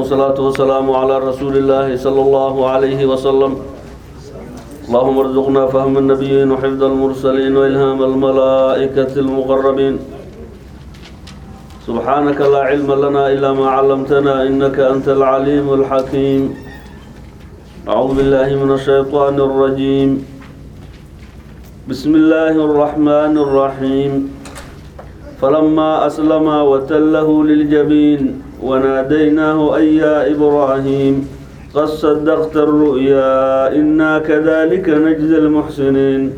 والصلاة والسلام على رسول الله صلى الله عليه وسلم اللهم ارزقنا فهم النبيين وحفظ المرسلين وإلهام الملائكة المقربين سبحانك لا علم لنا إلا ما علمتنا إنك أنت العليم الحكيم أعوذ بالله من الشيطان الرجيم بسم الله الرحمن الرحيم فلما أسلم وتله للجبين وناديناه أي يا إبراهيم قد صدقت الرؤيا إنا كذلك نجزي المحسنين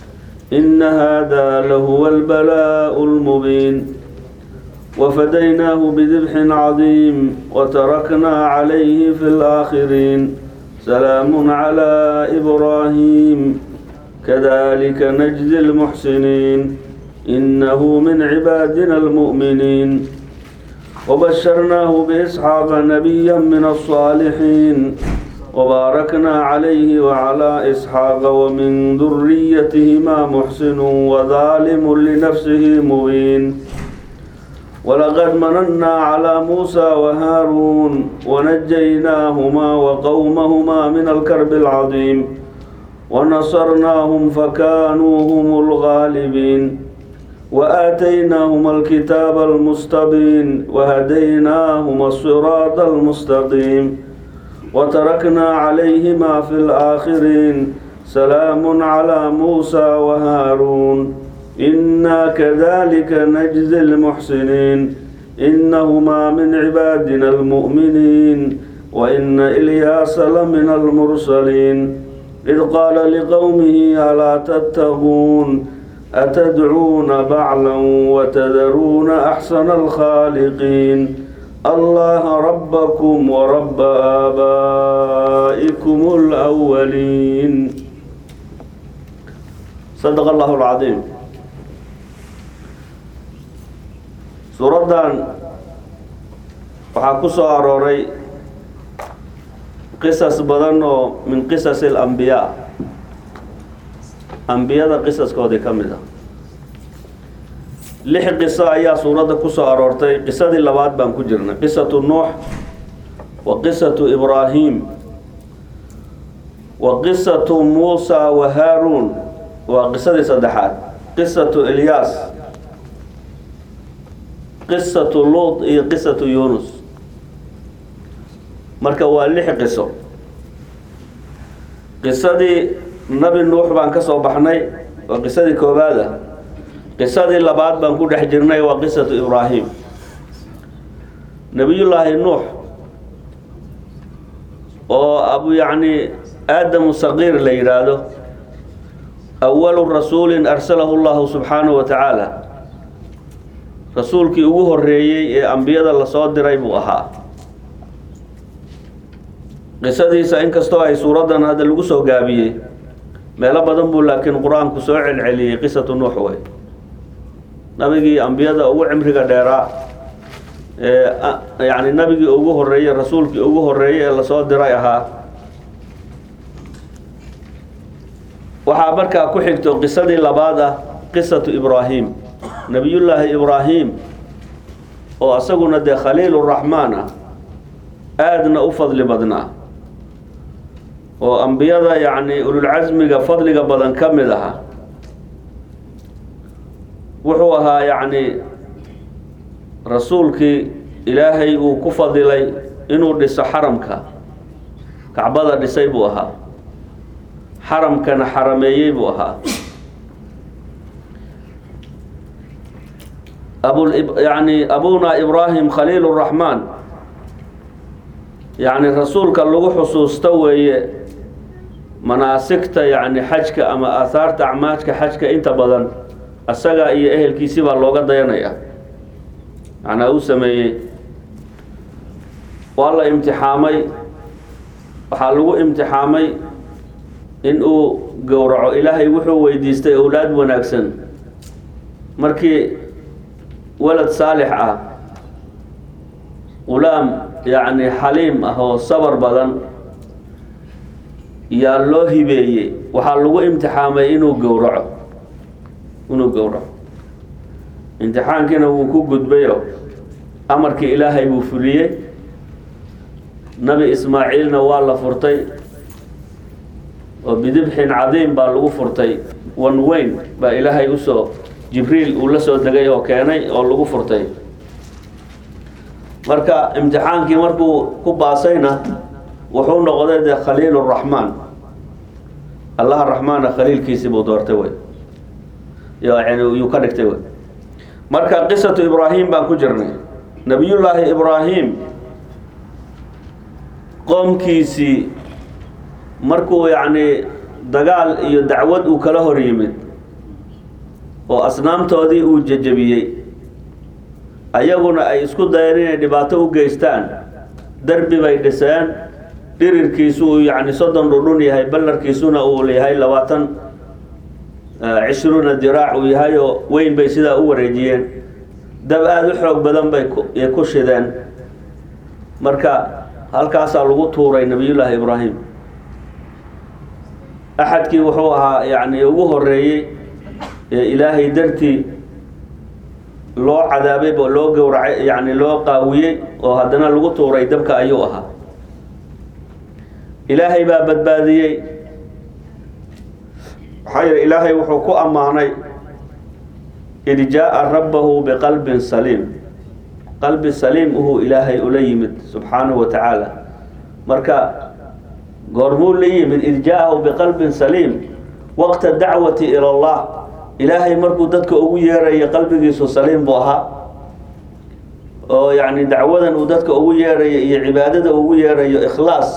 إن هذا لهو البلاء المبين وفديناه بذبح عظيم وتركنا عليه في الآخرين سلام على إبراهيم كذلك نجزي المحسنين إنه من عبادنا المؤمنين وبشرناه بإسحاق نبيا من الصالحين وباركنا عليه وعلى إسحاق ومن ذريتهما محسن وظالم لنفسه مبين ولقد مننا على موسى وهارون ونجيناهما وقومهما من الكرب العظيم ونصرناهم فكانوا هم الغالبين وآتيناهما الكتاب المستبين وهديناهما الصراط المستقيم وتركنا عليهما في الآخرين سلام على موسى وهارون إنا كذلك نجزي المحسنين إنهما من عبادنا المؤمنين وإن إلياس لمن المرسلين إذ قال لقومه ألا تتقون أتدعون بعلا وتذرون أحسن الخالقين الله ربكم ورب آبائكم الأولين صدق الله العظيم suuraddan waxaa ku soo arooray qisas badan oo min qisas alambiyaa ambiyada qisaskoodii ka mid a lix qiso ayaa suuradda ku soo aroortay qisadii labaad baan ku jirnay qisatu nuux wa qisatu ibraahim wa qisatu muusa wa haaruun waa qisadii saddexaad qisatu ilyaas qisatu luut iyo qisatu yunus marka waa lix qiso qisadii nabi nuux baan ka soo baxnay waa qisadii koowaad ah qisadii labaad baan ku dhex jirnay waa qisatu ibraahim nebiyullaahi nuux oo abu yacni aadamu saqiir la yidhaahdo awalu rasuulin arsalahu llahu subxaanahu wa tacaala rasuulkii ugu horeeyey ee ambiyada lasoo diray buu ahaa qisadiisa inkastoo ay suuraddan hadda lagu soo gaabiyey meelo badan buu laakiin qur-aanku soo celceliyey qisatu nuux wey nabigii ambiyada ugu cimriga dheeraa ee yacni nabigii ugu horeeyey rasuulkii ugu horeeyey ee lasoo diray ahaa waxaa markaa ku xigto qisadii labaad ah qisatu ibraahim nebiyullaahi ibraahim oo asaguna dee khaliiluraxmaan ah aadna u fadli badnaa oo ambiyada yacni ululcasmiga fadliga badan ka mid aha wuxuu ahaa yacni rasuulkii ilaahay uu ku fadilay inuu dhiso xaramka kacbada dhisay buu ahaa xaramkana xarameeyey buu ahaa abu yani abuna ibraahim khaliil raxmaan yacni rasuulka lagu xusuusto weeye manaasigta yacni xajka ama aahaarta acmaajka xajka inta badan asaga iyo ehelkiisi baa looga dayanaya macnaa uu sameeyey waa la imtixaamay waxaa lagu imtixaamay in uu gowraco ilaahay wuxuu weydiistay owlaad wanaagsan markii walad saalix ah qulaam yacni xaliim ah oo sabar badan yaa loo hibeeyey waxaa lagu imtixaamay inuu gowraco inuu gowraco imtixaankiina wuu ku gudbayo amarkii ilaahay buu fuliyey nabi ismaaciilna waa la furtay oo bidibxin cadiim baa lagu furtay wan weyn baa ilaahay usoo jibriil uu la soo degay oo keenay oo lagu furtay marka imtixaankii markuu ku baasayna wuxuu noqday dee khaliil raxmaan allaha raxmaana khaliilkiisii buu doortay wey yani yuu ka dhigtay wey marka qisatu ibraahim baan ku jirnay nabiyullaahi ibraahim qoomkiisii markuu yacni dagaal iyo dacwad uu kala hor yimid oo asnaamtoodii uu jejebiyey ayaguna ay isku dayeen inay dhibaato u geystaan derbi bay dhiseen dhirirkiisu uu yacni soddon dhudhun yahay ballarkiisuna uu yahay labaatan cishruuna diraac uu yahay oo weyn bay sidaa u wareejiyeen dab aada u xoog badan bay ku shideen marka halkaasaa lagu tuuray nabiyullaahi ibraahim axadkii wuxuu ahaa yacni ugu horeeyey ee ilaahay dartii loo cadaabay oo loo gowracay yacni loo qaawiyey oo haddana lagu tuuray dabka ayuu ahaa ilaahay baa badbaadiyey maxaa yeele ilaahay wuxuu ku ammaanay id jaa-a rabbahu biqalbin saliim qalbi saliim uhuu ilaahay ula yimid subxaanahu wa tacaala marka goormuu la yimid id jaa-ahu biqalbin saliim waqta dacwati ila allah ilaahay markuu dadka ugu yeerayo qalbigiisu saliim buu ahaa oo yacni dacwadan uu dadka ugu yeerayo iyo cibaadada ugu yeerayo ikhlaas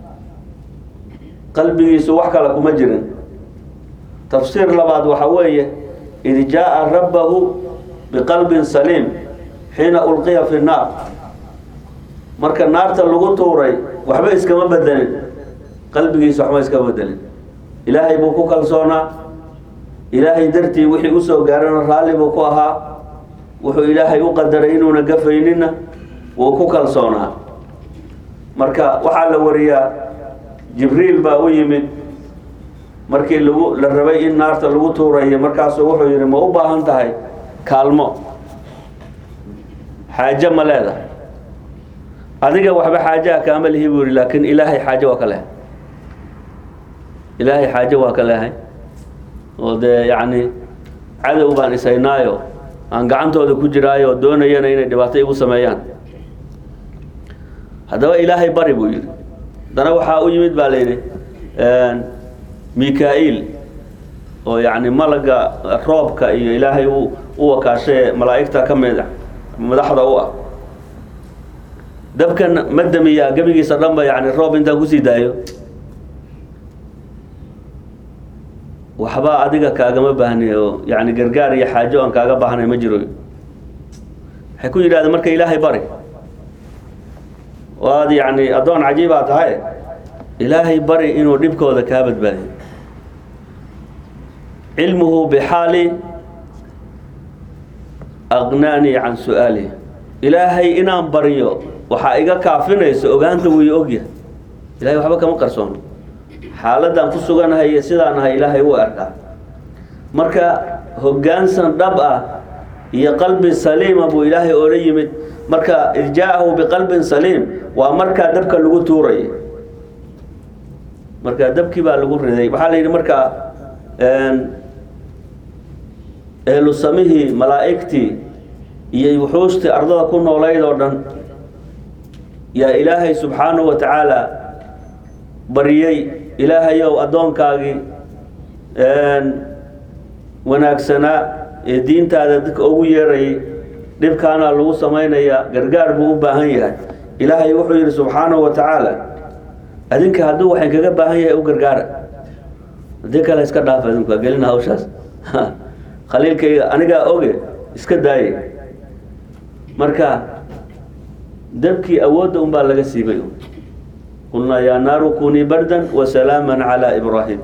qalbigiisu wax kale kuma jirin tafsiir labaad waxa weeye id jaa-a rabbahu biqalbin saliim xiina ulqiya fi nnaar marka naarta lagu tuuray waxba iskama bedelin qalbigiisa waxba iskama bedelin ilaahay buu ku kalsoonaa ilaahay dartii wixii usoo gaarana raalli buu ku ahaa wuxuu ilaahay u qadaray inuuna gafaynina wuu ku kalsoonaa marka waxaa la wariyaa jibriil baa u yimid markii lagu la rabay in naarta lagu tuurayo markaasuu wuxuu yidhi ma u baahan tahay kaalmo xaajo ma leedahay adiga waxba xaajaha kaama lihi buu yihi laakiin ilaahay xaajo waa ka lehay ilaahay xaajo waa ka lehay oo dee yacni cadow baan ishaynaayo aan gacantooda ku jiraayo oo doonayana inay dhibaato igu sameeyaan haddaba ilaahay bari buu yidhi haddana waxaa u yimid baa layidhi mika-iil oo yacni malaga roobka iyo ilaahay u u wakaashae malaa'igta ka mid a madaxda u ah dabkan ma damiyaa gebigiisa dhanba yani roob intaan kusii daayo waxba adiga kaagama baahni oo yani gargaar iyo xaajo aan kaaga baahnay ma jiro waxay ku yidhahdeen marka ilaahay bari oo aad yani addoon cajiibaa tahay ilaahay bari inuu dhibkooda kaa badbaadiyo cilmuhu bixaali aqnaanii can su-aalihi ilaahay inaan baryo waxaa iga kaafinaysa ogaanta wuu i ogyahay ilahay waxba kama qarsoono xaaladaan ku suganahay iyo sidaan ahay ilaahay u arkaa marka hoggaansan dhab ah iyo qalbi saliima buu ilaahay oola yimid marka id jaa-ahu biqalbin saliim waa markaa dabka lagu tuurayay marka dabkii baa lagu riday waxaa la yidhi markaa ehlu samihii malaa'igtii iyo wuxuustii ardada ku noolayd oo dhan yaa ilaahay subxaanahu wa tacaala bariyey ilaahayow addoonkaagii wanaagsanaa ee diintaada dadka ugu yeerayay dhibkaana lagu samaynayaa gargaar buu u baahan yahay ilaahay wuxuu yidhi subxaanahu wa tacaala adinka hadduu waxay kaga baahan yahay u gargaara haddii kale iska dhaaf adinku waa gelina hawshaas khaliilkayga anigaa oge iska daaye marka dabkii awoodda unbaa laga siibay qulnaa yaa naaru kunii bardan wasalaaman calaa ibraahim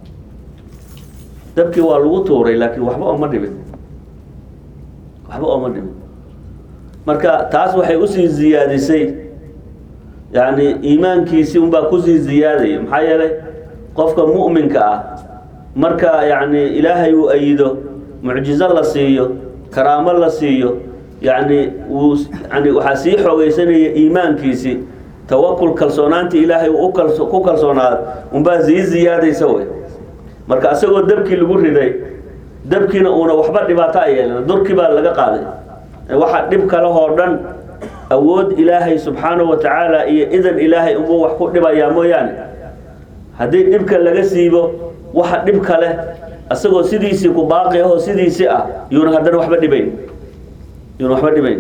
dabkii waa lagu tuuray laakiin waxba ooma dhibin waxba ooma dhibin marka taas waxay usii ziyaadisay yani iimaankiisii unbaa kusii ziyaadaya maxaa yeelay qofka mu'minka ah marka yani ilaahay uu ayido mucjizo la siiyo karaamo la siiyo yani wuu yani waxaa sii xoogeysanaya iimaankiisii tawakul kalsoonaantii ilaahay uu ukalso ku kalsoonaada unbaa sii ziyaadaysa wey marka asagoo dabkii lagu riday dabkiina uuna waxba dhibaato a yeelin durkii baa laga qaaday waxa dhib kalehoo dhan awood ilaahay subxaanahu wa tacaala iyo idan ilaahay unbuu wax ku dhibayaa mooyaane haddii dhibka laga siibo waxa dhib kale asagoo sidiisii ku baaqi ahoo sidiisii ah yuuna haddana waxba dhibayn yuuna waxba dhibayn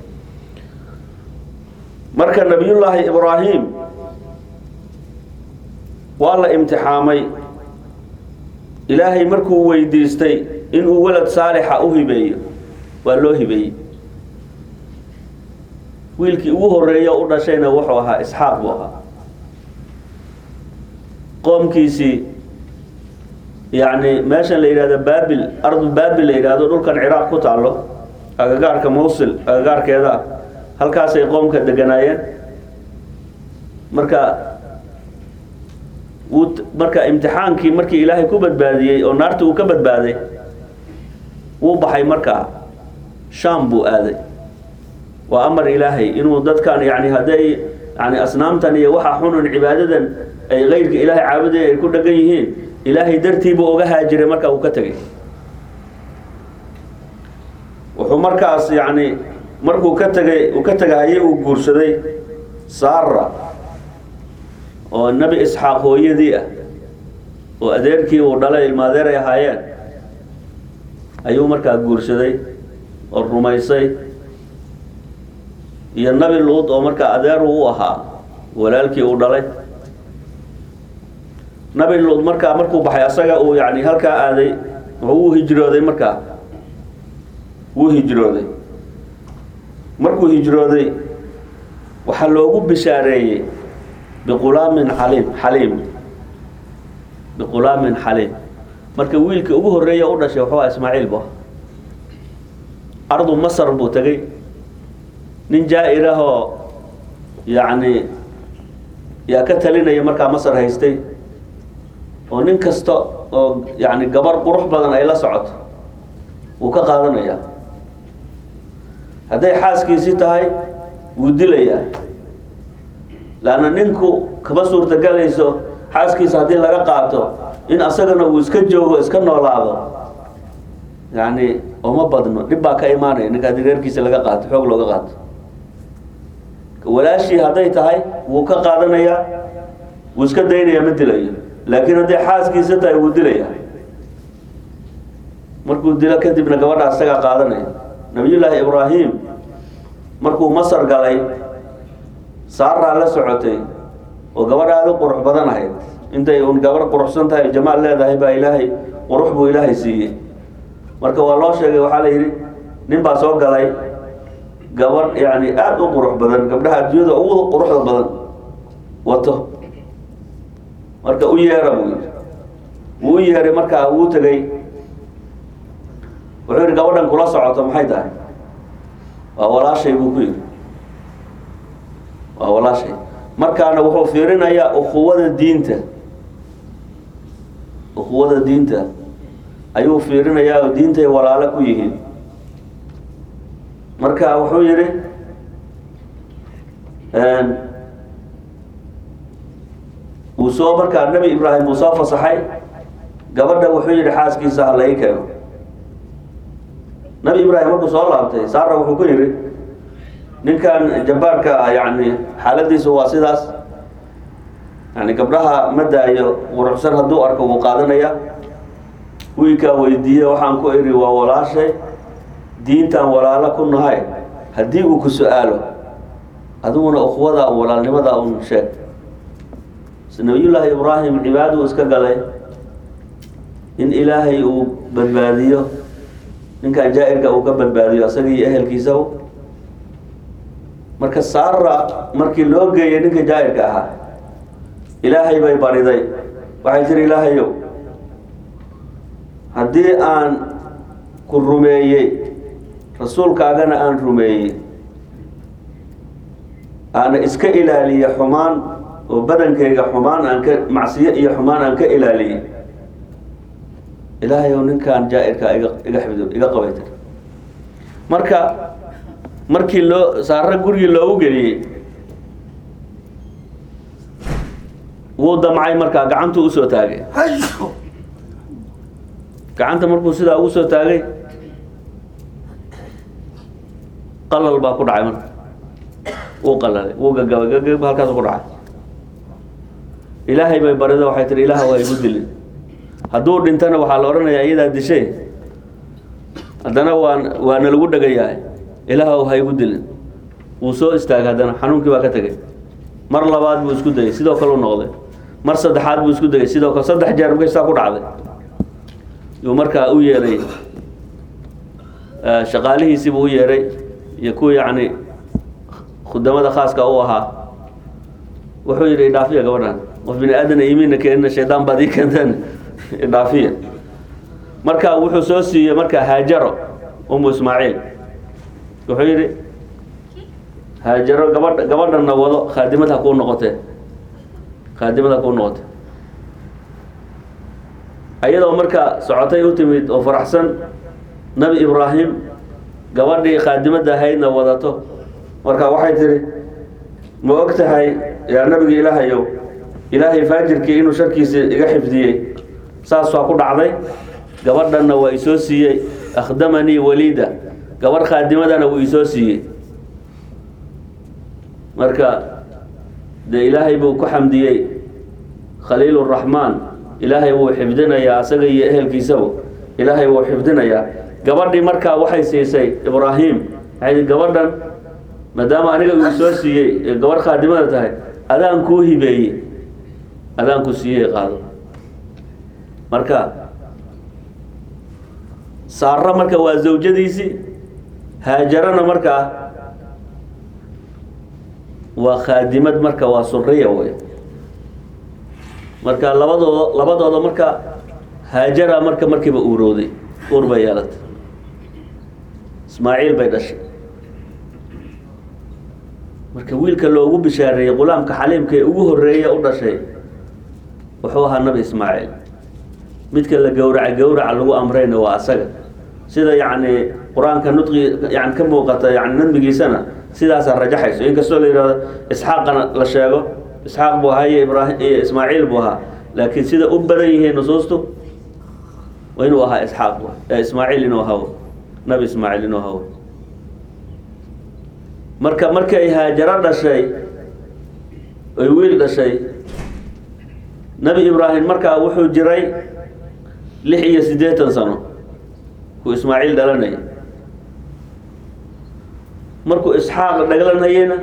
marka nabiyullaahi ibraahim waa la imtixaamay ilaahay markuu weydiistay inuu walad saalixa u hibeeyo waa loo hibeeyey wiilkii ugu horeeya u dhashayna wuxuu ahaa isxaaq buu ahaa qoomkiisii yacni meeshan la yidhahdo baabil ardu baabil la yidhahdo dhulkan ciraaq ku taallo agagaarka mawsil agagaarkeeda ah halkaasay qoomka deganaayeen marka wuu marka imtixaankii markii ilaahay ku badbaadiyey oo naarta uu ka badbaaday wuu baxay markaa shaam buu aaday waa amar ilaahay inuu dadkan yani hadday yani asnaamtan iyo waxa xunun cibaadadan ay keyrka ilaahay caabudaya ay ku dhagan yihiin ilaahay dartiibuu oga haajiray markaa uu ka tegay wuxuu markaas yani markuu ka tegay uu ka tegahayay uu guursaday saara oo nebi isxaaq hooyadii ah oo adeerkii uu dhalay ilmaadeer ay ahaayeen ayuu markaa guursaday oo rumaysay iyo nabi luud oo markaa adeeru u ahaa walaalkii uu dhalay nabi luud markaa markuu baxay asaga uu yani halkaa aaday wuu hijrooday markaa wuu hijrooday markuu hijrooday waxaa loogu bishaareeyey biqulaamin xaliim xaliim biqulaamin xaliim marka wiilka ugu horeeya u dhashay wuxuu aha ismaaciil bu ardu masar buu tegey nin jaa-ir ah oo yacni yaa ka talinaya markaa masar haystay oo nin kasta oo yani gabar qurux badan ay la socoto wuu ka qaadanayaa hadday xaaskiisii tahay wuu dilayaa laanna ninku kama suurtagelayso xaaskiisa haddii laga qaato in asagana uu iska joogo iska noolaado yani uma badno dhib baa ka imaanaya ninka haddii reerkiisa laga qaato xoog looga qaato walaashii hadday tahay wuu ka qaadanayaa wuu iska daynaya ma dilayo laakiin hadday xaaskiisa tahay wuu dilaya markuu dilo kadibna gabadha isagaa qaadanaya nabiyullaahi ibraahim markuu masar galay saaraa la socotay oo gabadh aada u qurux badan ahayd intay un gabarh quruxsan tahay jamaal leedahay baa ilaahay qurux buu ilaahay siiyey marka waa loo sheegay waxaa la yidhi nin baa soo galay gabadh yani aada u qurux badan gabdhaha adduunyada ugu quruxda badan wato marka u yeera buu yidhi wuu u yeeray markaa wuu tegey wuxuu yidhi gabadhan kula socoto maxay tahay waa walaashay buu ku yidhi waa walaashay markaana wuxuu fiirinayaa ukuwada diinta ukuwada diinta ayuu fiirinayaa oo diintay walaalo ku yihiin marka wuxuu yidhi wuu soo markaa nebi ibraahim uu soo fasaxay gabadha wuxuu yidhi xaaskiisa ha lai keeno nabi ibraahim markuu soo laabtay saara wuxuu ku yidhi ninkan jabbaarka ah yani xaaladiisu waa sidaas yani gabdhaha ma daayo quruxsan hadduu arko wuu qaadanaya wiilkaa weydiiye waxaan ku idhi waa walaashay diintaan walaalo ku nahay haddii uu ku su-aalo adiguna ukhwada walaalnimada un sheeg nabiyullaahi ibraahim cibaaduu iska galay in ilaahay uu badbaadiyo ninkan jaa-irka uu ka badbaadiyo isaga iyo ehelkiisaba marka saara markii loo geeyay ninka jaa-irka ahaa ilaahay bay bariday waxay tiri ilaahayow haddii aan ku rumeeyey rasuulkaagana aan rumeeyey aana iska ilaaliye xumaan oo badankayga xumaan aan ka macsiyo iyo xumaan aan ka ilaaliyey ilaahay ow ninkan jaa-irkaa iga iga xifdo iga qabay tir marka markii loo saaro gurigii loogu geliyey wuu damcay markaa gacantuu usoo taagay gacanta markuu sidaa ugu soo taagay qalal baa ku dhacay marka wuu qalalay wuu gagabay gagab halkaasu ku dhacay ilaahay bay barida waxay tihi ilaah waa igu dilin hadduu dhintana waxaa la odhanayaa iyadaa dishay haddana waa waa nalagu dhagayahay ilaahw ha igu dilin wuu soo istaagay haddana xanuunkii baa ka tegay mar labaad buu isku dayay sidoo kale u noqday mar saddexaad buu isku dayay sidoo kale saddex jeer markay saa ku dhacday yuu markaa u yeeray shaqaalihiisiibuu u yeeray iyo kuwa yacni khudamada khaaska u ahaa wuxuu yidhi idhaafiya gabadhan qof bini aadana imiina keenina shaydaan baad ii keenteen idhaafiya marka wuxuu soo siiyey markaa haajaro umu ismaaciil wuxuu yidhi haajaro gabadha gabadhanna wado khaadimad ha kuu noqotee khaadimad ha kuu noqotee ayadoo markaa socotay u timid oo faraxsan nabi ibraahim gabadhii khaadimadda ahaydna wadato marka waxay tihi ma og tahay yaa nabiga ilaahayow ilaahay faajirkii inuu sharkiisa iga xifdiyey saas waa ku dhacday gabadhanna waa isoo siiyey akhdamanii waliida gabadh khaadimadana wuu isoo siiyey marka dee ilaahay buu ku xamdiyey khaliil raxmaan ilaahay wuu xifdinayaa asaga iyo ehelkiisaba ilaahay wuu xifdinayaa gabadhii markaa waxay siisay ibraahim waxay gabadhan maadaama aniga uu soo siiyey ee gabadh khaadimada tahay adaan kuu hibeeyey adaan ku siiyey qaado marka saaro marka waa zawjadiisii haajarana markaa waa khaadimad marka waa suriya wey marka labadooda labadooda marka haajara marka markiiba uurooday uur bay yeelatay ismaaciil bay dhashay marka wiilka loogu bishaareeyey qulaamka xaliimka ee ugu horeeya u dhashay wuxuu ahaa nabi ismaaciil midka la gowraca gowraca lagu amrayna waa asaga sida yacni qur-aanka nudqi yani ka muuqata yani nadmigiisana sidaasaa rajaxayso inkastoo la yihahdo isxaaqana la sheego isxaaq buu ahaa iyo ibraahim iyo ismaaciil buu ahaa laakiin sida u badan yihiin nusuustu waa inuu ahaa isxaaq ee ismaaciil inuu ahaa nabi ismaaciil inuu ahaa marka markay haajaro dhashay oy wiil dhashay nabi ibraahim markaa wuxuu jiray lix iyo siddeetan sano kuu ismaaciil dhalanaya markuu isxaaq dhaglanayena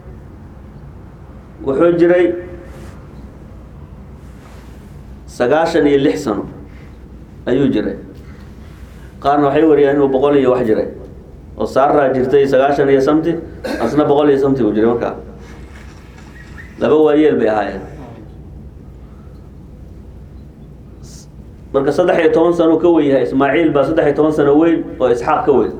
wuxuu jiray sagaashan iyo lix sano ayuu jiray qaarna waxay wariyaan inuu boqol iyo wax jiray oo saaraa jirtay sagaashan iyo samti asna boqol iyo samti uu jiray markaa laba waayeel bay ahaayeen marka saddex iyo toban sano ka weyn yahay ismaaciil baa saddex iyo toban sano weyn oo isxaaq ka weyn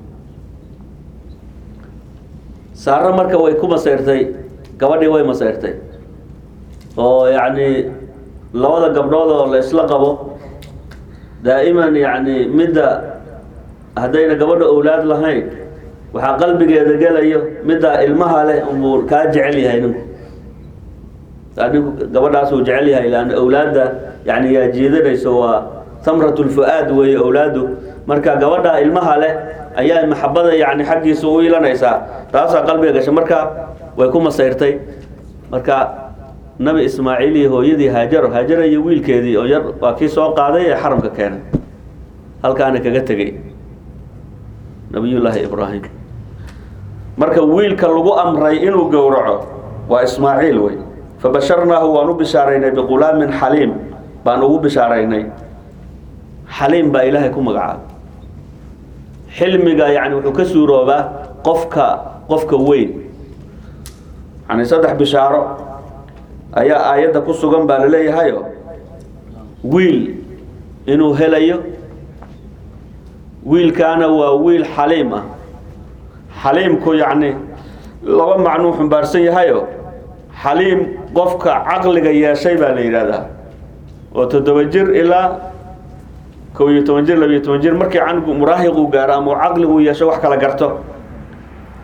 saaro marka way ku masayrtay gabadhii way masayrtay oo yacni labada gabdhood oo la isla qabo daa'iman yacni midda haddayna gabadha owlaad lahayn waxaa qalbigeeda gelayo midda ilmaha leh unbuu kaa jecel yahay ninku ninku gabadhaas uu jecel yahay lan owlaadda yani yaa jiidanayso waa tamrat lfu-aad weeye owlaadu marka gabadha ilmaha leh ayaa maxabada yani xaggiisa u ilanaysaa taasaa qalbiga gashay marka way ku masayrtay marka nabi ismaaciil iyo hooyadii haajaro haajara iyo wiilkeedii oo yar waa kii soo qaaday ee xaramka keenay halkaana kaga tegey nabiyullaahi ibraahim marka wiilka lagu amray inuu gowraco waa ismaaciil wey fabasharnaahu waan u bishaaraynay biqulaamin xaliim baan ugu bishaaraynay xaliim baa ilaahay ku magacaabay xilmiga yani wuxuu ka suuroobaa qofka qofka weyn yani saddex bishaaro ayaa aayadda ku sugan baa laleeyahayo wiil inuu helayo wiilkaana waa wiil xaliim ah xaliimku yacni laba macnuu xumbaarsan yahayo xaliim qofka caqliga yeeshay baa la yidhahdaa oo toddoba jir ilaa kow iyo toban jir labiyo toban jir markii canugu muraahiquu gaaro ama uu caqligu yeesho wax kala garto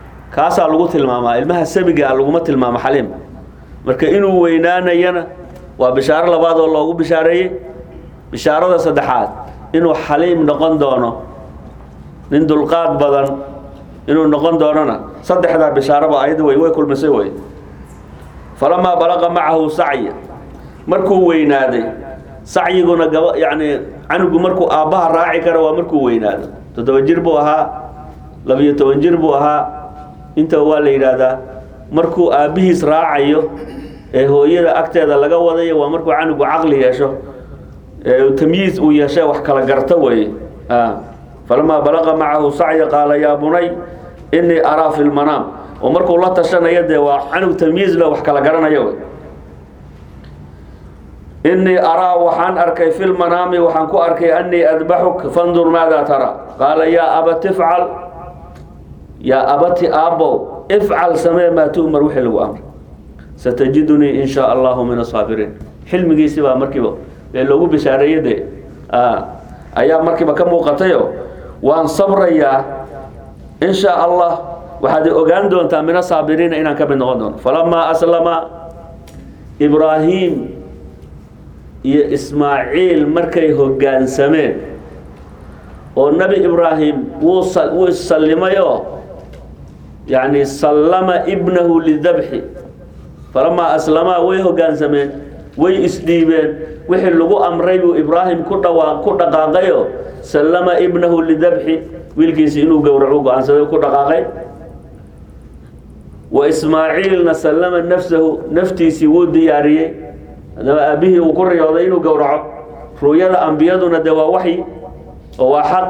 kaasaa lagu tilmaamaa ilmaha sabiga a laguma tilmaamo xaliim marka inuu weynaanayana waa bishaaro labaad oo loogu bishaareeyey bishaarada saddexaad inuu xaliim noqon doono nin dulqaad badan inuu noqon doonona saddexdaa bishaaraba ayada way way kulmisay wey falamaa balaqa macahu sacya markuu weynaaday sacyiguna gaba yacni canugu markuu aabbaha raaci kara waa markuu weynaado toddoba jir buu ahaa labiyo toban jir buu ahaa inta waa la yidhaahdaa markuu aabbihiis raacayo ee hooyada agteeda laga wadayo waa markuu canugu caqli yeesho ee tamyiis uu yeeshe wax kala garto weeye falamaa balaqa macahu sacya qaala yaa bunay inii araa fi lmanaam oo markuu la tashanayo dee waa canug tamyiis le wax kala garanayo wey inii araa waxaan arkay fi lmanaami waxaan ku arkay anii adbaxuk fandur maada tara qaala yaa abati ifcal yaa abati aabbow ifcal samee maa tu'mar wixii lagu amray satajidunii in shaa allahu min asaabiriin xilmigiisi baa markiiba ee loogu bishaareeye dee ayaa markiiba ka muuqatayo waan sabrayaa in shaa allah waxaad ogaan doontaa min asaabiriina inaan ka mid noqon doono falamaa aslama ibraahim iyo ismaaciil markay hoggaansameen oo nebi ibraahim wuu wuu sallimayoo yacni sallama ibnahu lidabxi falamaa aslamaa way hoggaansameen way isdhiibeen wixii lagu amray buu ibraahim ku dhawaa ku dhaqaaqayo sallama ibnahu lidabxi wiilkiisi inuu gowracu go-aansaday ku dhaqaaqay wa ismaaciilna sallama nafsahu naftiisii wuu diyaariyey haddaba aabbihii uu ku riyooday inuu gowraco ru'yada ambiyaduna de waa waxyi oo waa xaq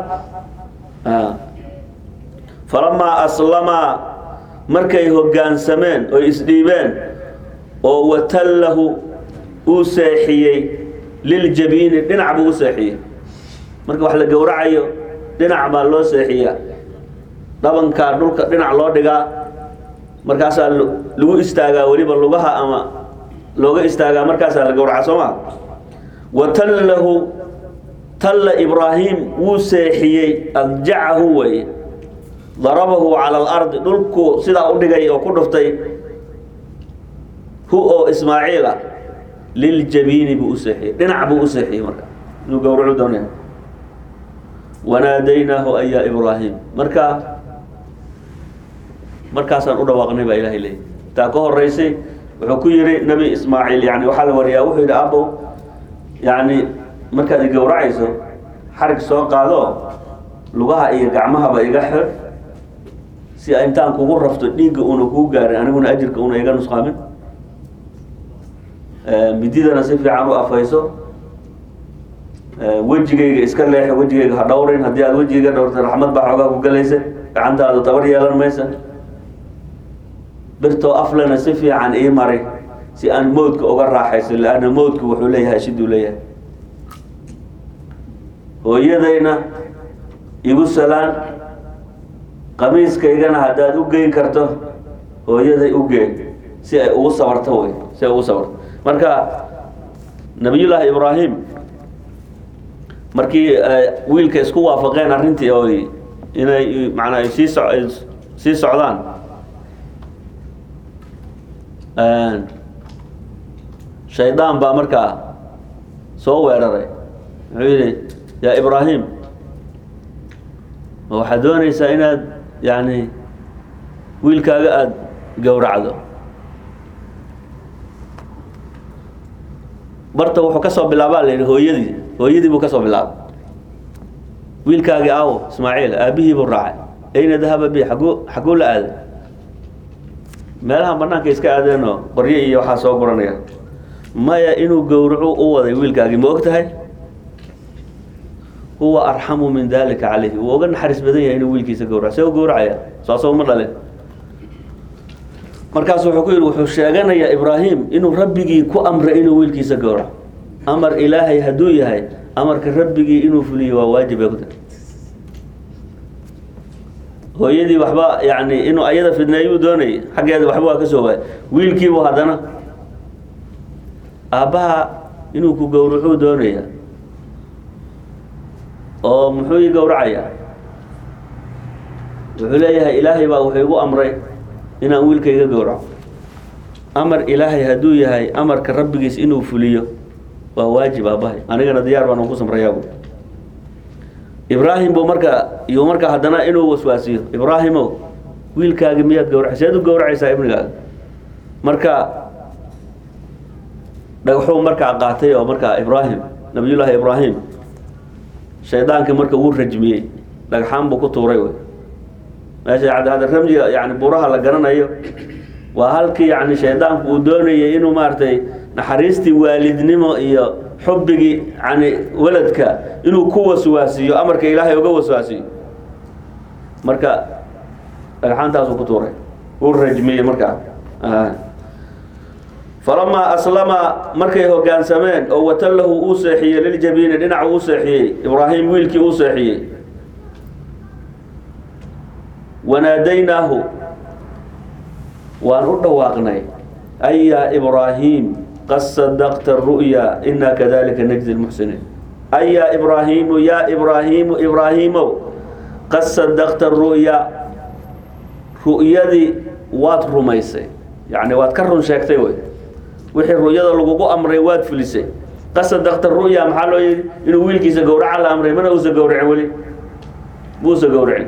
falamaa aslamaa markay hoggaansameen oo isdhiibeen oo watallahu uu seexiyey liljabiini dhinac buu u seexiyey marka wax la gowracayo dhinac baa loo seexiyaa dhabankaa dhulka dhinac loo dhigaa markaasaa lagu istaagaa weliba lugaha ama looga istaagaa markaasaa la gowraca soo maa watallahu talla ibraahim wuu seexiyey adjacahu weye darabahu cala alardi dhulku sidaa u dhigay oo ku dhuftay hu oo ismaaciil ah liljabiini buu u seexiyey dhinac buu u seexiyey marka inuu gowracu doonaya wanaadaynaahu an yaa ibraahim marka markaasaan u dhawaaqnay baa ilahay leeyay taa ka horeysay wuxuu ku yihi nebi ismaaciil yani waxaa la wariyaa wuxuu yidhi abow yani markaad i gowracayso xarig soo qaado lugaha iyo gacmahaba iga xir si intaan kugu rafto dhiigga una kuu gaarin aniguna ajirka una iga nusqaamin mididana si fiican u afayso wejigayga iska leexo wejigayga ha dhowrin haddii aad wejigayga dhowrta raxmad baa xoogaa ku gelaysa gacantaada tabar yeelan maysa birtoo aflena si fiican ii mari si aan mowdka uga raaxayso lanna mowdku wuxuu leeyahay shiduu leeyahay hooyadayna igu salaan qamiiskaygana haddaad u geyn karto hooyaday u geen si ay ugu sabarto wey si ay ugu sabarto marka nabiyullaahi ibraahim markii wiilka isku waafaqeen arrintii oo inay manaa ay sii so sii socdaan shaydaan baa markaa soo weeraray wuxuu yidhi yaa ibraahim ma waxaad doonaysaa inaad yani wiilkaaga aada gowracdo barta wuxuu ka soo bilaabaa la yidhi hooyadii hooyadii buu ka soo bilaabay wiilkaagii aawo ismaaciil aabbihii buu raacay ayna dahaba bi aguu xaguu la aaday meelahan banaanka iska aadeenoo qoryo iyo waxaa soo guranaya maya inuu gowracu u waday wiilkaagii ma og tahay huwa arxamu min dalika calayhi wuu oga naxariis badan yahay inuu wiilkiisa gowraco see u gowracaya saasoo ma dhalin markaasu wuxuu ku yidhi wuxuu sheeganayaa ibraahim inuu rabbigii ku amray inuu wiilkiisa gowraco amar ilaahay hadduu yahay amarka rabbigii inuu fuliyo waa waajib ay ku tahay hooyadii waxba yani inuu ayada fidneeyuu doonayay xaggeeda waxba waa ka soo waayay wiilkiibu haddana aabbaha inuu ku gowracuu doonaya oo muxuu ii gowracayaa wuxuu leeyahay ilaahay baa wuxuu igu amray inaan wiilkayga gowraco amar ilaahay hadduu yahay amarka rabbigiis inuu fuliyo waa waajib aabbahay anigana diyaar baan ugu samrayaa bu ibraahim buu marka iyo marka haddana inuu waswaasiyo ibraahimow wiilkaagi miyaad gawrac seed u gowracaysaa ibnigaaga marka dhagaxuu markaa qaatay oo markaa ibraahim nabiyullaahi ibraahim shaydaankii marka wuu rajmiyey dhagxaan buu ku tuuray wey meesha hadda ramjiga yani buraha la garanayo waa halkii yani shaydaanku uu doonayay inuu maaragtay naxariistii waalidnimo iyo xubbigii yani waladka inuu ku waswaasiyo amarka ilaahay uga waswaasiyo marka dhagxaantaasuu ku tuuray wuu rajmiyey markaa falamaa aslama markay hogaansameen oo watallahu uu seexiyey liljabiini dhinac uu seexiyey ibraahim wiilkii uu seexiyey wanaadaynaahu waan u dhawaaqnay ay yaa ibraahiim qad sadaqta ru'ya inaa kadalika najzi lmuxsiniin ay yaa ibraahiimu yaa ibraahiimu ibraahiimow qad sadaqta ru'ya ru'yadii waad rumaysay yacni waad ka run sheegtay wey wixii ru'yada lagugu amray waad fulisay qad sadaqta ru'ya maxaa loo yidhi inuu wiilkiisa gowraca la amray mana uusa gowracin weli muusa gowracin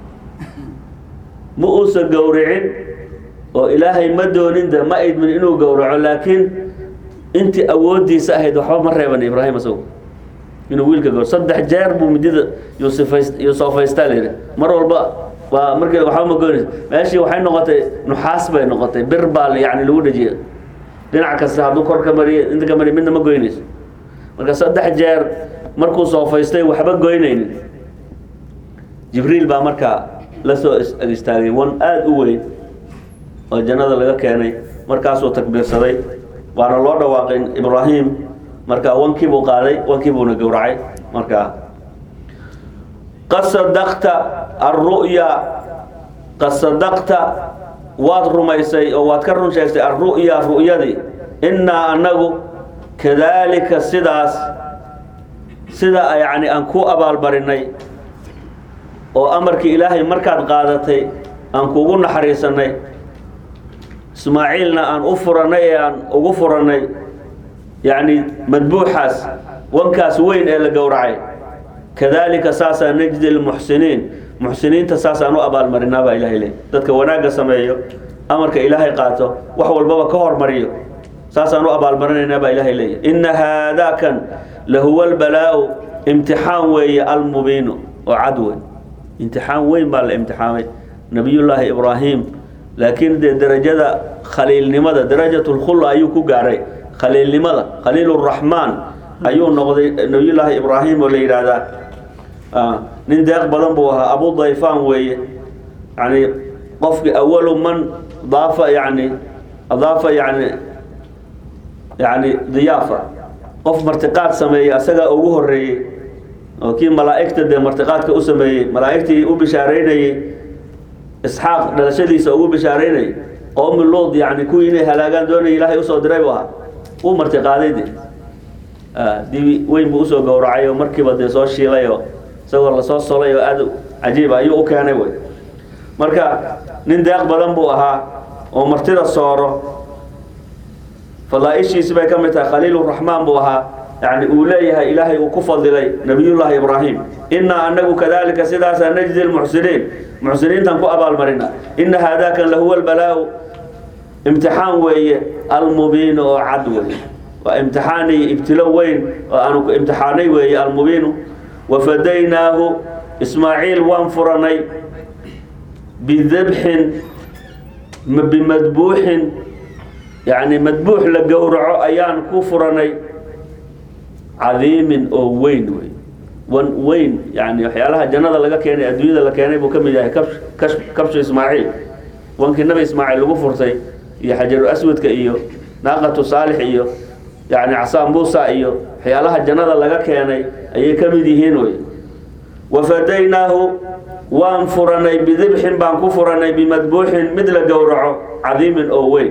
ma uusa gowricin oo ilaahay ma doonin de ma idmin inuu gowraco laakiin intii awoodiisa ahayd waxba ma reeban ibraahim isagu inuu wiilka gowra saddex jeer buu midida yuusufayst yuusofaystaa layidhi mar walba waa markii waxba ma goynaysa meeshii waxay noqotay nuxaas bay noqotay bir baa yani lagu dhejiyay dhinac kasta hadduu kor ka mariyo inta ka mariyo midna ma goynayso marka saddex jeer markuu soofaystay waxba goynaynin jibriil baa markaa la soo istaagay wan aada u weyn oo jannada laga keenay markaasuu takbiirsaday waana loo dhawaaqay ibraahim marka wankiibuu qaaday wankiibuuna gowracay markaa qad sadaqta alru'ya qad sadaqta waad rumaysay oo waad ka run sheegtay alru'ya ru'yadii innaa anagu kadaalika sidaas sida yacni aan ku abaalmarinay oo amarkii ilaahay markaad qaadatay aan kugu naxariisanay ismaaciilna aan u furannay ee aan ugu furannay yacni madbuuxaas wankaas weyn ee la gowracay kadaalika saasaa najdi lmuxsiniin muxsiniinta saasaan u abaalmarinaa baa ilahay leey dadka wanaagga sameeyo amarka ilaahay qaato wax walbaba ka hormariyo saasaan u abaalmarinaynaa baa ilaahay leeya inna haadaakan lahuwa albalaa'u imtixaan weeye almubiinu oo cad weyn imtixaan weyn baa la imtixaamay nabiyullaahi ibraahim laakiin dee derajada khaliilnimada darajat lkhula ayuu ku gaaray khaliilnimada khaliil raxmaan ayuu noqday nabiyullaahi ibraahim oo la yidhaahdaa nin deeq badan buu ahaa abu dayfan weeye yani qofki awalu man daafa yani adaafa yani yani diyaafa qof martiqaad sameeyey asagaa ugu horeeyey oo kii malaa'igta dee martiqaadka u sameeyey malaa'igtii u bishaareynayey isxaaq dhalashadiisa ugu bishaareynayay qowmi luud yani kuwii inay halaagaan doonaya ilaahay usoo diray bu ahaa uu martiqaaday de dibi weyn buu usoo gowracay oo markiiba dee soo shiilay oo isagoo lasoo solay oo aada cajiiba ayuu u keenay wey marka nin deeq badan buu ahaa oo martida sooro fadaaishiisi bay ka mid tahay khaliiluraxmaan buu ahaa yani uu leeyahay ilaahay uu ku fadilay nabiyullaahi ibraahim innaa anagu kadalika sidaasaa najdi lmuxsiniin muxsiniintan ku abaalmarina ina haadakan lahuwa albalaau imtixaan weeye almubiinu oo cad wey waa imtixaan iyo ibtilo weyn oo aanu ku imtixaanay weeye almubiinu wafadaynaahu ismaaciil waan furanay bidabxin bimadbuuxin yani madbuux la gowraco ayaan ku furanay cadiimin oo weyn wey wan weyn yani waxyaalaha jannada laga keenay adduunyada la keenay buu ka mid yahay kabsh kash kabshu ismaaciil wankii nabi ismaaciil lagu furtay iyo xajaru aswadka iyo naaqatu saalix iyo yani casaan muusa iyo waxyaalaha jannada laga keenay ayay ka mid yihiin wey wafadaynaahu waan furanay bidibxin baan ku furanay bimadbuuxin mid la gowraco cadiimin oo weyn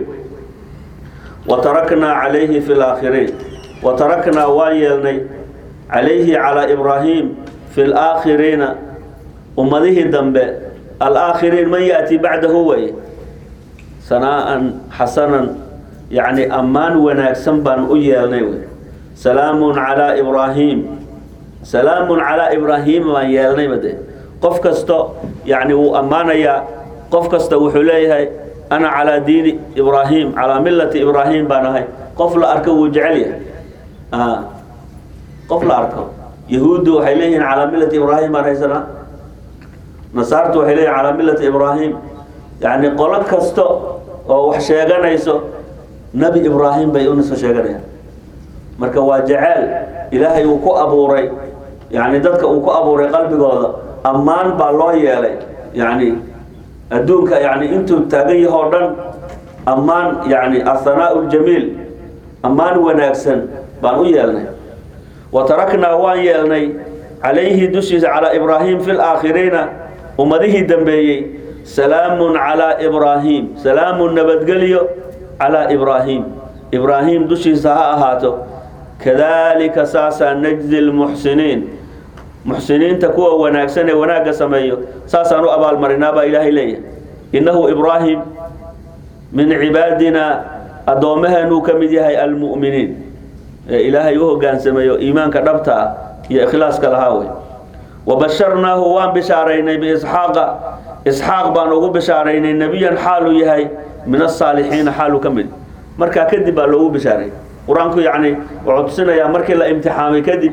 wataraknaa calayhi fi laakhiriin wataraknaa waan yeelnay calayhi calaa ibraahim fi laakhiriina ummadihii dambe alaakhiriin man yaأti bacdahu way sanaa'an xasanan yacni ammaan wanaagsan baan u yeelnay wey salaamun calaa ibraahim salaamun calaa ibraahiima baan yeelnay bade qof kasto yacni wuu ammaanayaa qof kasta wuxuu leeyahay ana calaa diini ibraahim calaa millati ibraahim baan ahay qof la arko wuu jecel yahay a qof la arko yahuuddu waxay leeyihiin calaa millati ibraahim baan haysanaa nasaartu waxay leeyihin calaa millati ibraahim yacni qolo kasto oo wax sheeganayso nebi ibraahim bay unasoo sheeganayaan marka waa jeceel ilaahay uu ku abuuray yacni dadka uu ku abuuray qalbigooda ammaan baa loo yeelay yacni adduunka yani intuu taagan yahoo dhan ammaan yani athanaau ljamiil ammaan wanaagsan baan u yeelnay wa taraknaa waan yeelnay calayhi dushiisa calaa ibraahim fi laakhiriina ummadihii dambeeyey salaamun calaa ibraahim salaamun nabadgelyo calaa ibraahim ibraahim dushiisa ha ahaato kadalika saasaa najzi lmuxsiniin muxsiniinta kuwa wanaagsan ee wanaagga sameeyo saasaan u abaalmarinaa baa ilaahay leeyahay innahu ibraahim min cibaadina addoommaheenuu ka mid yahay almu'miniin ee ilaahay u hogaansameeyo iimaanka dhabta ah iyo ikhlaaska lahaa wey wabasharnaahu waan bishaaraynay biisxaaqa isxaaq baan ugu bishaaraynay nebiyan xaaluu yahay min asaalixiina xaaluu ka mid markaa kadib baa loogu bishaaray qur-aanku yacni wuxuu tusinayaa markii la imtixaamay kadib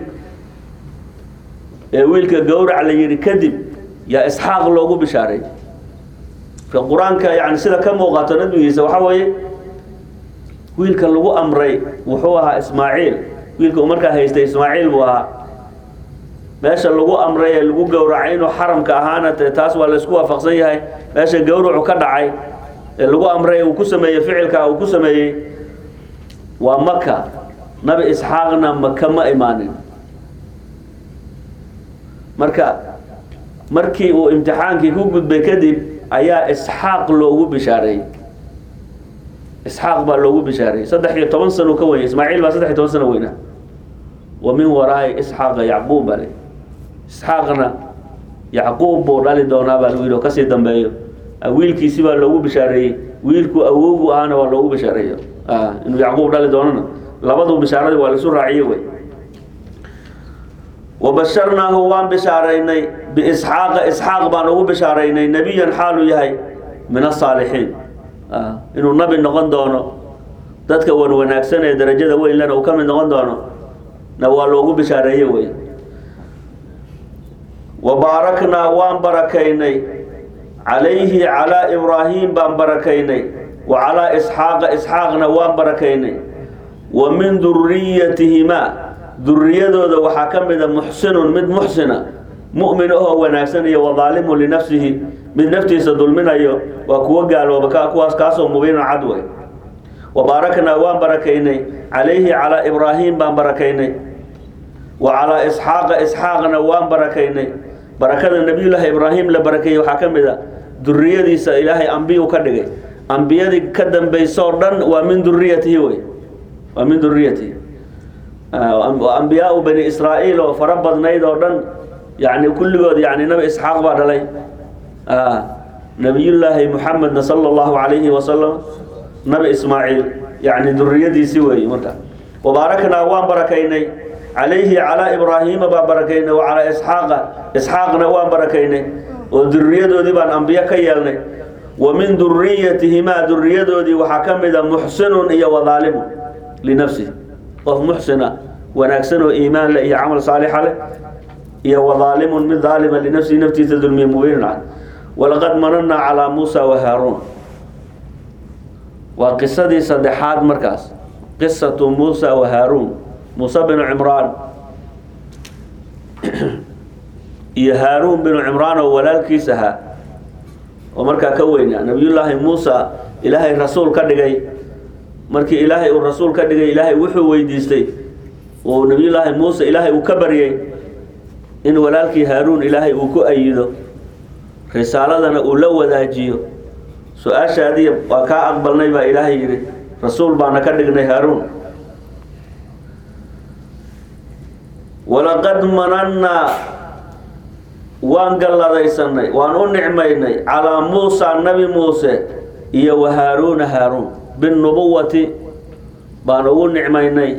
ee wiilka gowrac la yidhi kadib yaa isxaaq loogu bishaaray ka qur-aanka yani sida ka muuqato nabigiisa waxaa weeye wiilka lagu amray wuxuu ahaa ismaaciil wiilka uu markaa haystay ismaaciil buu ahaa meesha lagu amray ee lagu gowracay inuu xaramka ahaana te taas waa laysku waafaqsan yahay meesha gowracu ka dhacay ee lagu amray uu ku sameeyey ficilka uu ku sameeyey waa maka nabi isxaaqna maka ma imaanin marka markii uu imtixaankii ku gudbay kadib ayaa isxaaq loogu bishaareeyey isxaaq baa loogu bishaareeyey saddex iyo toban sano ka wenya ismaaciil baa saddex iyo toban sano weynaa wa min waraa'i isxaaqa yacquub baa le isxaaqna yacquub buu dhali doonaa baa lagu yidhi oo kasii dambeeyo wiilkiisi baa loogu bishaareeyey wiilku awowgu ahana waa loogu bishaareeyo inuu yacquub dhali doonana labadu bishaaradii waa laisu raaciye wey wabasharnaahu waan bishaaraynay biisxaaqa isxaaq baan ugu bishaaraynay nebiyan xaaluu yahay min asaalixiin inuu nabi noqon doono dadka wan wanaagsan ee darajada weyn lena uu ka mid noqon doono na waa loogu bishaareeye wey wabaaraknaa waan barakaynay calayhi calaa ibraahim baan barakaynay wa calaa isxaaqa isxaaqna waan barakaynay wa min duriyatihimaa duriyadooda waxaa ka mida muxsinun mid muxsina mu'min ahoo wanaagsan iyo wadaalimun linafsihi mid naftiisa dulminayo waa kuwo gaalooba ka kuwaas kaasoo mubiina cad wey wabaaraknaa waan barakaynay calayhi calaa ibraahim baan barakaynay wa calaa isxaaqa isxaaqna waan barakaynay barakada nebiyullaahi ibraahim la barakeeyey waxaa ka mid a duriyadiisa ilaahay ambiyu ka dhigay ambiyadii ka dambaysoo dhan waa min duriyatihi wey waa min duriyatihi ambiyaau bani israa'iil oo fara badnayd oo dhan yani kulligood yani nabi isxaaq baa dhalay nabiyullaahi muxamedna sala allahu calayhi wasalam nabi ismaaciil yani duriyadiisi weeye marka wabaaraknaa waan barakaynay calayhi calaa ibraahiima baan barakaynay wa calaa isxaaqa isxaaqna waan barakaynay oo duriyadoodii baan ambiyo ka yeelnay wa min duriyatihimaa duriyadoodii waxaa ka mida muxsinun iyo wadaalimun linafsihi qof muxsina wanaagsan oo iimaan leh iyo camal saalixa leh iyo wadaalimun mid daalima linafsihi naftiisa dulmiye mubiinin cad walaqad manannaa calaa muusa wa haaruun waa qisadii saddexaad markaas qisatu muusa wa haaruun muuse binu cimraan iyo haaruun binu cimraan oo walaalkiis ahaa oo markaa ka weynaa nabiyullaahi muusa ilaahay rasuul ka dhigay markii ilaahay uu rasuul ka dhigay ilaahay wuxuu weydiistay oo nabiyullaahi muuse ilaahay uu ka baryay in walaalkii haaruun ilaahay uu ku ayido risaaladana uu la wadaajiyo su-aashaadii waa kaa aqbalnay baa ilaahay yidhi rasuul baana ka dhignay haaruun walaqad manannaa waan galladaysanay waan u nicmaynay calaa muusa nabi muuse iyo wa haaruuna haaruun binnubuwati baan ugu nicmaynay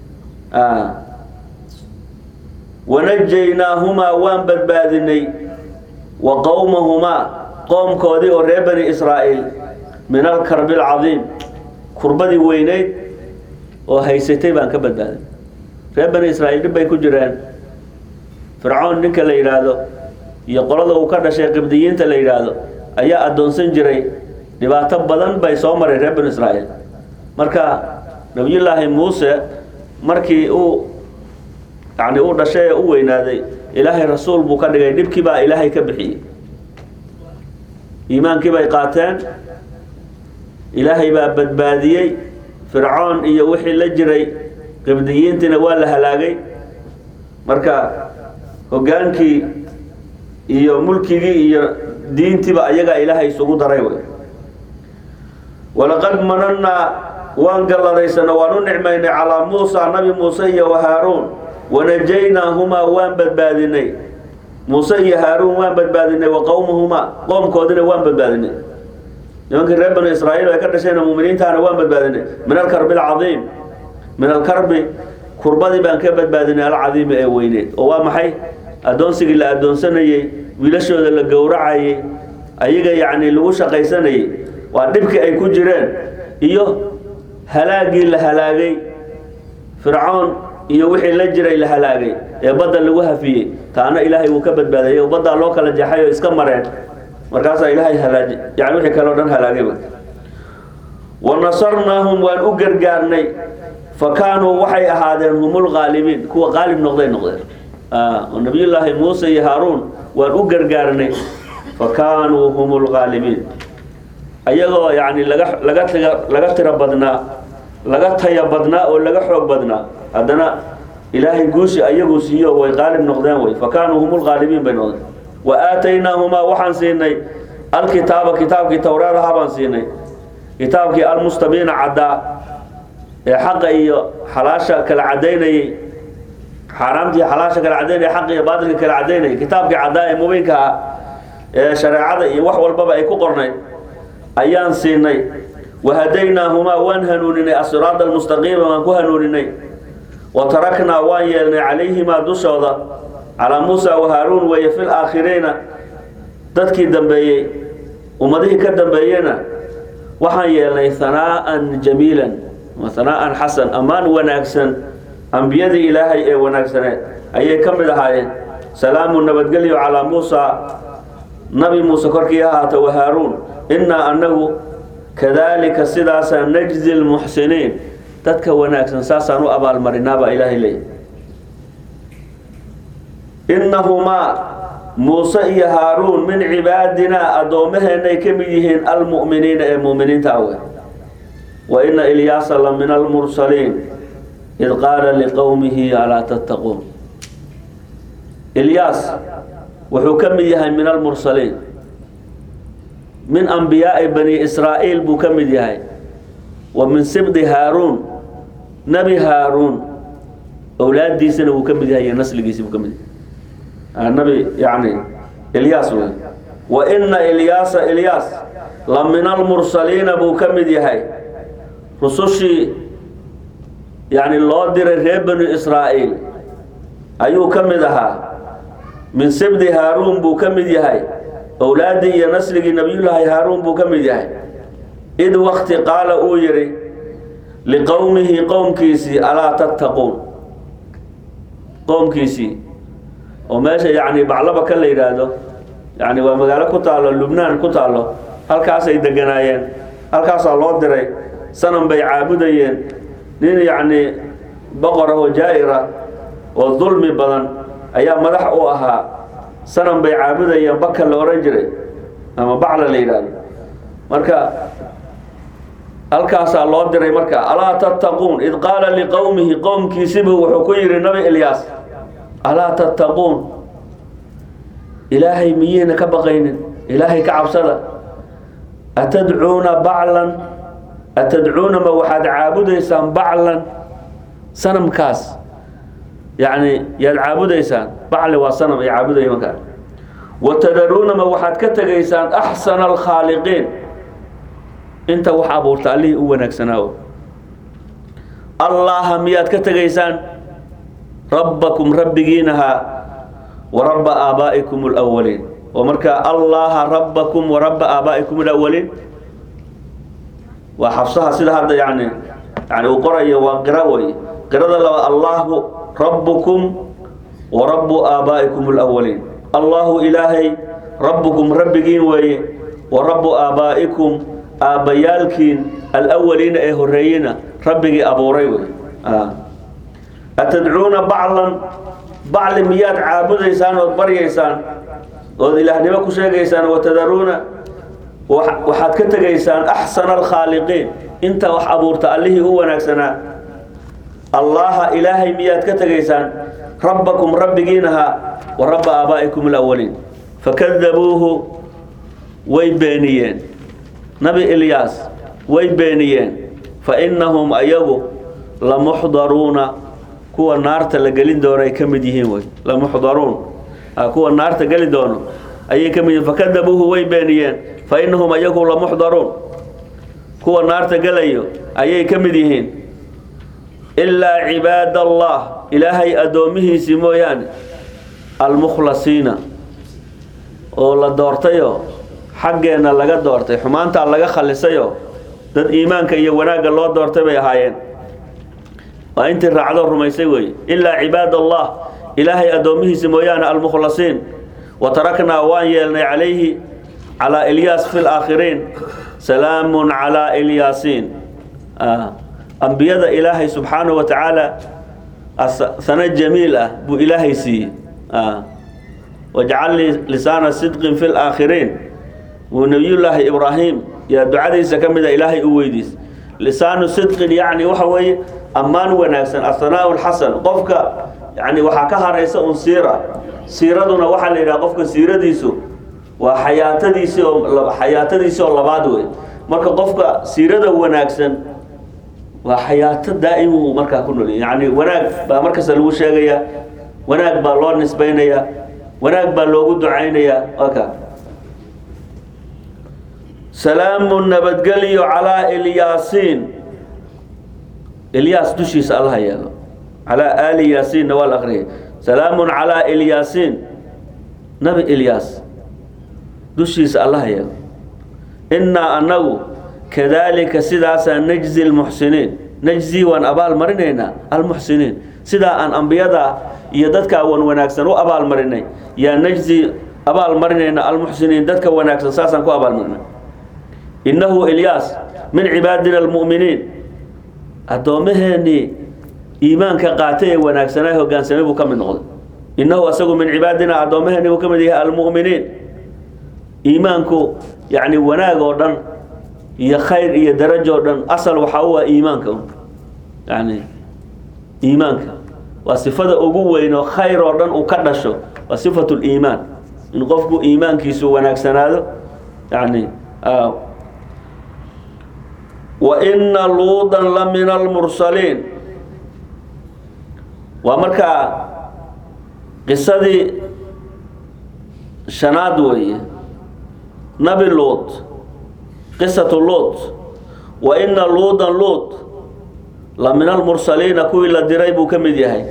wanajaynaahuma waan badbaadinay wa qowmahumaa qoomkoodii oo reer bani israa'iil min alkarbi alcadiim kurbadii weyneyd oo haysatay baan ka badbaadinay reer bani israa'iil dhib bay ku jireen fircoon ninka la yidhaahdo iyo qolada uu ka dhashay qibdiyiinta la yidhaahdo ayaa addoonsan jiray dhibaato badan bay soo maray reer bani israa'iil marka nabiyullaahi muuse markii uu yani uu dhashay ee u weynaaday ilaahay rasuul buu ka dhigay dhibkii baa ilaahay ka bixiyey iimaankii bay qaateen ilaahay baa badbaadiyey fircoon iyo wixii la jiray qibdiyiintiina waa la halaagay marka hoggaankii iyo mulkigii iyo diintiiba ayagaa ilaahay isugu daray wey walaqad manannaa waan galladaysana waan u nicmaynay calaa muusa nabi muuse iyo wa haaruun wanajaynaahuma waan badbaadinay muuse iyo haaruun waan badbaadinay wa qowmahumaa qoomkoodina waan badbaadinay nimankii reer banu israa'iil ay ka dhashayna muminiintaana waan badbaadinay min alkarbi alcadiim min alkarbi kurbadii baan ka badbaadinay alcadiimi ee weyneed oo waa maxay addoonsigii la addoonsanayey wiilashooda la gowracayey ayaga yacni lagu shaqaysanayey waa dhibkii ay ku jireen iyo halaagii la halaagay fircoon iyo wixii la jiray la halaagay ee badda lagu hafiyey taana ilaahay wuu ka badbaadayay baddaa loo kala jaxay oo iska mareen markaasaa ilaahay halaaj yani wixii kale o dhan halaagayba wa nasarnaahum waan u gargaarnay fa kaanuu waxay ahaadeen humul qaalibiin kuwa qaalib noqday noqdeen oo nabiyullaahi muuse iyo haaruun waan u gargaarnay fa kaanuu humul qaalibiin ayagoo yani laga laga tiga laga tiro badnaa laga taya badnaa oo laga xoog badnaa haddana ilaahay guushi ayagu siiyo way qaalib noqdeen wey fa kaanuu humul qaalibiin bay noqdeen wa aataynaahumaa waxaan siinay alkitaaba kitaabkii towraadaha baan siinay kitaabkii almustabiina caddaa ee xaqa iyo xalaasha kala cadaynayey xaaraamtii xalaasha kala cadaynaya xaq iyo baatilka kala cadaynayay kitaabkii caddaa ee mubiinka ah ee shareecada iyo wax walbaba ay ku qornayd ayaan siinay wahadaynaahumaa waan hanuuninay asiraada almustaqiima waan ku hanuuninay wa taraknaa waan yeelnay calayhimaa dushooda calaa muusa wa haaruun weeye fil aakhiriina dadkii dambeeyey ummadihii ka dambeeyena waxaan yeelnay hanaa'an jamiilan hanaa'an xasan ammaan wanaagsan ambiyadii ilaahay ee wanaagsaneed ayay ka mid ahaayeen salaamu nabadgelyo calaa muusa nabi muuse korkii ahaata wa haaruun innaa annagu kadaalika sidaasaa najzi lmuxsiniin dadka wanaagsan saasaan u abaalmarinaa baa ilaahay leeyahy innahumaa muuse iyo haaruun min cibaadinaa addoommaheenay ka mid yihiin almu'miniina ee mu'miniinta awe wa ina ilyaasa la min almursaliin id qaala liqowmihi alaa tattaquun ilyaas wuxuu ka mid yahay min almursaliin min ambiyaa'i bani israa'iil buu ka mid yahay wa min sibdi haaruun nebi haaruun owlaadiisana wuu ka mid yahay iyo nasligiisi buu ka mid yahay nabi yani ilyaas wey wa ina ilyaasa ilyaas la min almursaliina buu ka mid yahay rusushii yani loo diray reer banu israa'iil ayuu ka mid ahaa min sibdi haaruun buu ka mid yahay owlaaddii iyo nasligii nabiyullaahi haaruun buu ka mid yahay id wakti qaala uu yidhi liqowmihi qowmkiisii alaa tattaquun qowmkiisii oo meesha yani baclaba ka la yidhaahdo yani waa magaalo ku taallo lubnaan ku taallo halkaasay deganaayeen halkaasaa loo diray sanam bay caabudayeen nin yacni boqor ah oo jaa'ira oo dulmi badan ayaa madax u ahaa sanam bay caabudayeen baka la odhan jiray ama bacla la yidhaahdo marka halkaasaa loo diray marka alaa tattaquun id qaala liqowmihi qowmkiisibu wuxuu ku yidhi nabi ilyaas alaa tattaquun ilaahay miyiina ka baqaynin ilaahay ka cabsada atadcuuna baclan atadcuuna ma waxaad caabudaysaan baclan sanamkaas yacni yaad caabudaysaan bacli waa sanam ay caabudaya markaa watadaruuna ma waxaad ka tegaysaan axsana alkhaaliqiin inta wax abuurta allihii u wanaagsanaawo allaha miyaad ka tegaysaan rabbakum rabbigiinaha wa rabba aabaa'ikum alawaliin oo marka allaha rabbakum wa rabba aabaa'ikum alawaliin waa xabsaha sida hadda yani yani uu qorayo waa qira wey qirada laba allahu rabbukum wa rabbu aabaa'ikum alawaliin allahu ilaahay rabbukum rabbigiin weeye wa rabbu aabaa'ikum aabbayaalkiin alawaliina ee horeeyena rabbigii abuuray wey atadcuuna baclan bacli miyaad caabudaysaan ood baryaysaan ood ilaahnimo ku sheegaysaan watadaruuna waxaad ka tegaysaan axsana alkhaaliqiin inta wax abuurta allihii u wanaagsanaa allaha ilaahay miyaad ka tegaysaan rabbakum rabbigiinaha wa rabba aabaa'ikum alawaliin fakadabuuhu way beeniyeen nabi ilyaas way beeniyeen fa innahum ayagu lamuxdaruuna kuwa naarta la gelin doono ay ka mid yihiin wey lamuxdaruun kuwa naarta geli doono ayay ka mid yihiin fakadabuuhu way beeniyeen fa innahum ayagu lamuxdaruun kuwa naarta gelayo ayay ka mid yihiin ilaa cibaad allah ilaahay addoomihiisii mooyaane almukhlasiina oo la doortayo xaggeenna laga doortay xumaantaa laga khalisayo dad iimaanka iyo wanaagga loo doortay bay ahaayeen waa intii raacdo rumaysay weeye ilaa cibaad allah ilaahay addoomihiisa mooyaane almukhlasiin wa taraknaa waan yeelnay calayhi calaa ilyaas fi laakhiriin salaamun calaa ilyaasiin ambiyada ilaahay subxaanahu wa tacaala sano jamiil ah buu ilaahay siiyey wajcal lii lisaana sidqin fi laakhiriin wuu nebiyullaahi ibraahim yaa ducadiisa ka mida ilaahay u weydiis lisaanu sidqin yacni waxa weeye ammaan wanaagsan asanaa lxasan qofka yani waxaa ka haraysa un siira siiraduna waxaa la yidhaha qofka siiradiisu waa xayaatadiisi oo xayaatadiisi oo labaad wey marka qofka siirada wanaagsan waa xayaato daa'imuu markaa ku nool yani wanaag baa markasta lagu sheegayaa wanaag baa loo nisbaynayaa wanaag baa loogu ducaynayaa aka salaamu nabadgelyo calaa ilyaasiin ilyaas dushiisa allaha yeelo calaa aali yaasiinna waa la akriyay salaamun calaa ilyaasiin nabi ilyaas dushiisa allaha yeelo innaa annagu kadaalika sidaasaa najzi lmuxsiniin najzi waan abaal marinaynaa almuxsiniin sidaa aan ambiyada iyo dadka wan wanaagsan u abaal marinay yaa najzi abaal marinayna almuxsiniin dadka wanaagsan saasaan ku abaal marinay innahu ilyaas min cibaadina almu'miniin addoommaheenii iimaanka qaatay ee wanaagsanaa hogaansamay buu ka mid noqday innahu asagu min cibaadina addoommaheenii buu ka mid yahay almu'miniin iimaanku yacni wanaag oo dhan iyo khayr iyo darajo o dhan asal waxaa u ah iimaanka yani iimaanka waa sifada ugu weyn oo khayr oo dhan uu ka dhasho waa sifatu liimaan in qofku iimaankiisu wanaagsanaado yani wa ina luudan la min almursaliin waa markaa qisadii shanaad weeye nabi luud qisatu luud wa ina luudan luud la min almursaliina kuwii la diray buu ka mid yahay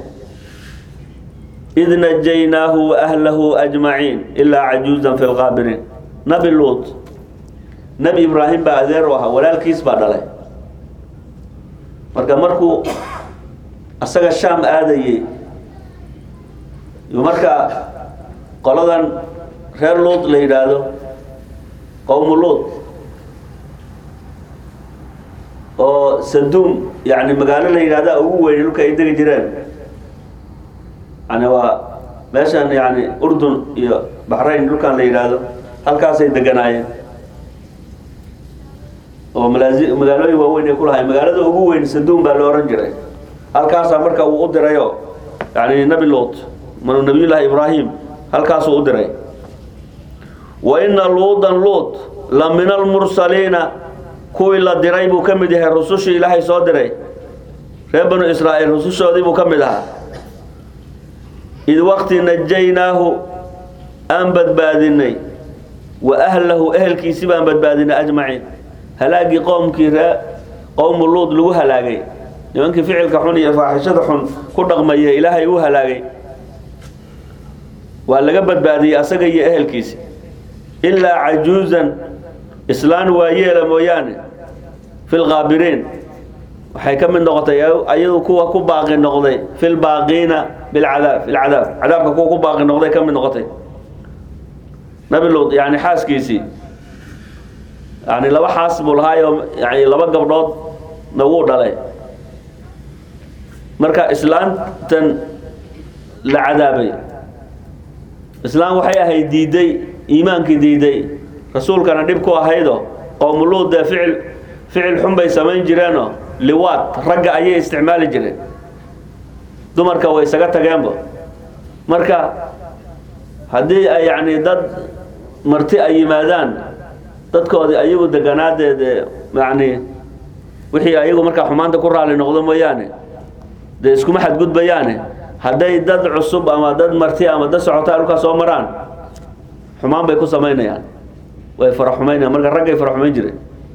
id najaynaahu waahlahu ajmaciin ilaa cajuuzan fi lqaabiriin nabi luud nebi ibraahim baa adeer u ahaa walaalkiis baa dhalay marka markuu asaga shaam aadayey yuu markaa qoladan reer luud la yidhaahdo qowmu luud oo saduum yani magaalo la yidhahda ugu weyn dhulka ay degi jireen yani waa meeshan yani urdun iyo baxrayn dhulkan la yidhaahdo halkaasay deganaayeen oo malaazi magaalooyin waaweyn ay ku lahayn magaalada ugu weyn saduum baa la ohan jiray halkaasaa marka uu u dirayo yani nabi luut manu nabiyullaahi ibraahim halkaasuu u diray wa ina luudan luut la min almursaliina kuwii la diray buu ka mid yahay rusushii ilaahay soo diray reer banu israa'iil rusushoodii buu ka mid ahaa id waqti najaynaahu aan badbaadinay wa ahlahu ehelkiisi baan badbaadinay ajmaciin halaagii qoomkii ree qowmu luud lagu halaagay nimankii ficilka xun iyo faaxishada xun ku dhaqmaya ilaahay u halaagay waa laga badbaadiyey asaga iyo ehelkiisa ilaa cajuuzan islaan waayeela mooyaane fi lkaabiriin waxay ka mid noqotay ayadu kuwa ku baaqi noqday fi lbaaqiina bilcadaab fi lcadaab cadaabka kuwa ku baaqi noqday ka mid noqotay nabi luud yani xaaskiisii yani laba xaas buu lahaayo yani laba gabdhood na wuu dhalay marka islaantan la cadaabay islaan waxay ahayd diiday iimaankii diiday rasuulkana dhib ku ahaydo qowmuluud dee ficil ficil xun bay samayn jireenoo liwaad ragga ayay isticmaali jireen dumarka way isaga tageenba marka haddii ay yacni dad marti ay yimaadaan dadkoodii ayagu deganaadeed yacni wixii ayagu markaa xumaanta ku raali noqdo mooyaane dee iskuma xadgudbayaane hadday dad cusub ama dad marti ama dad socotaa dhulkaa soo maraan xumaan bay ku samaynayaan way faraxumaynayaan marka raggay faraxumayn jireen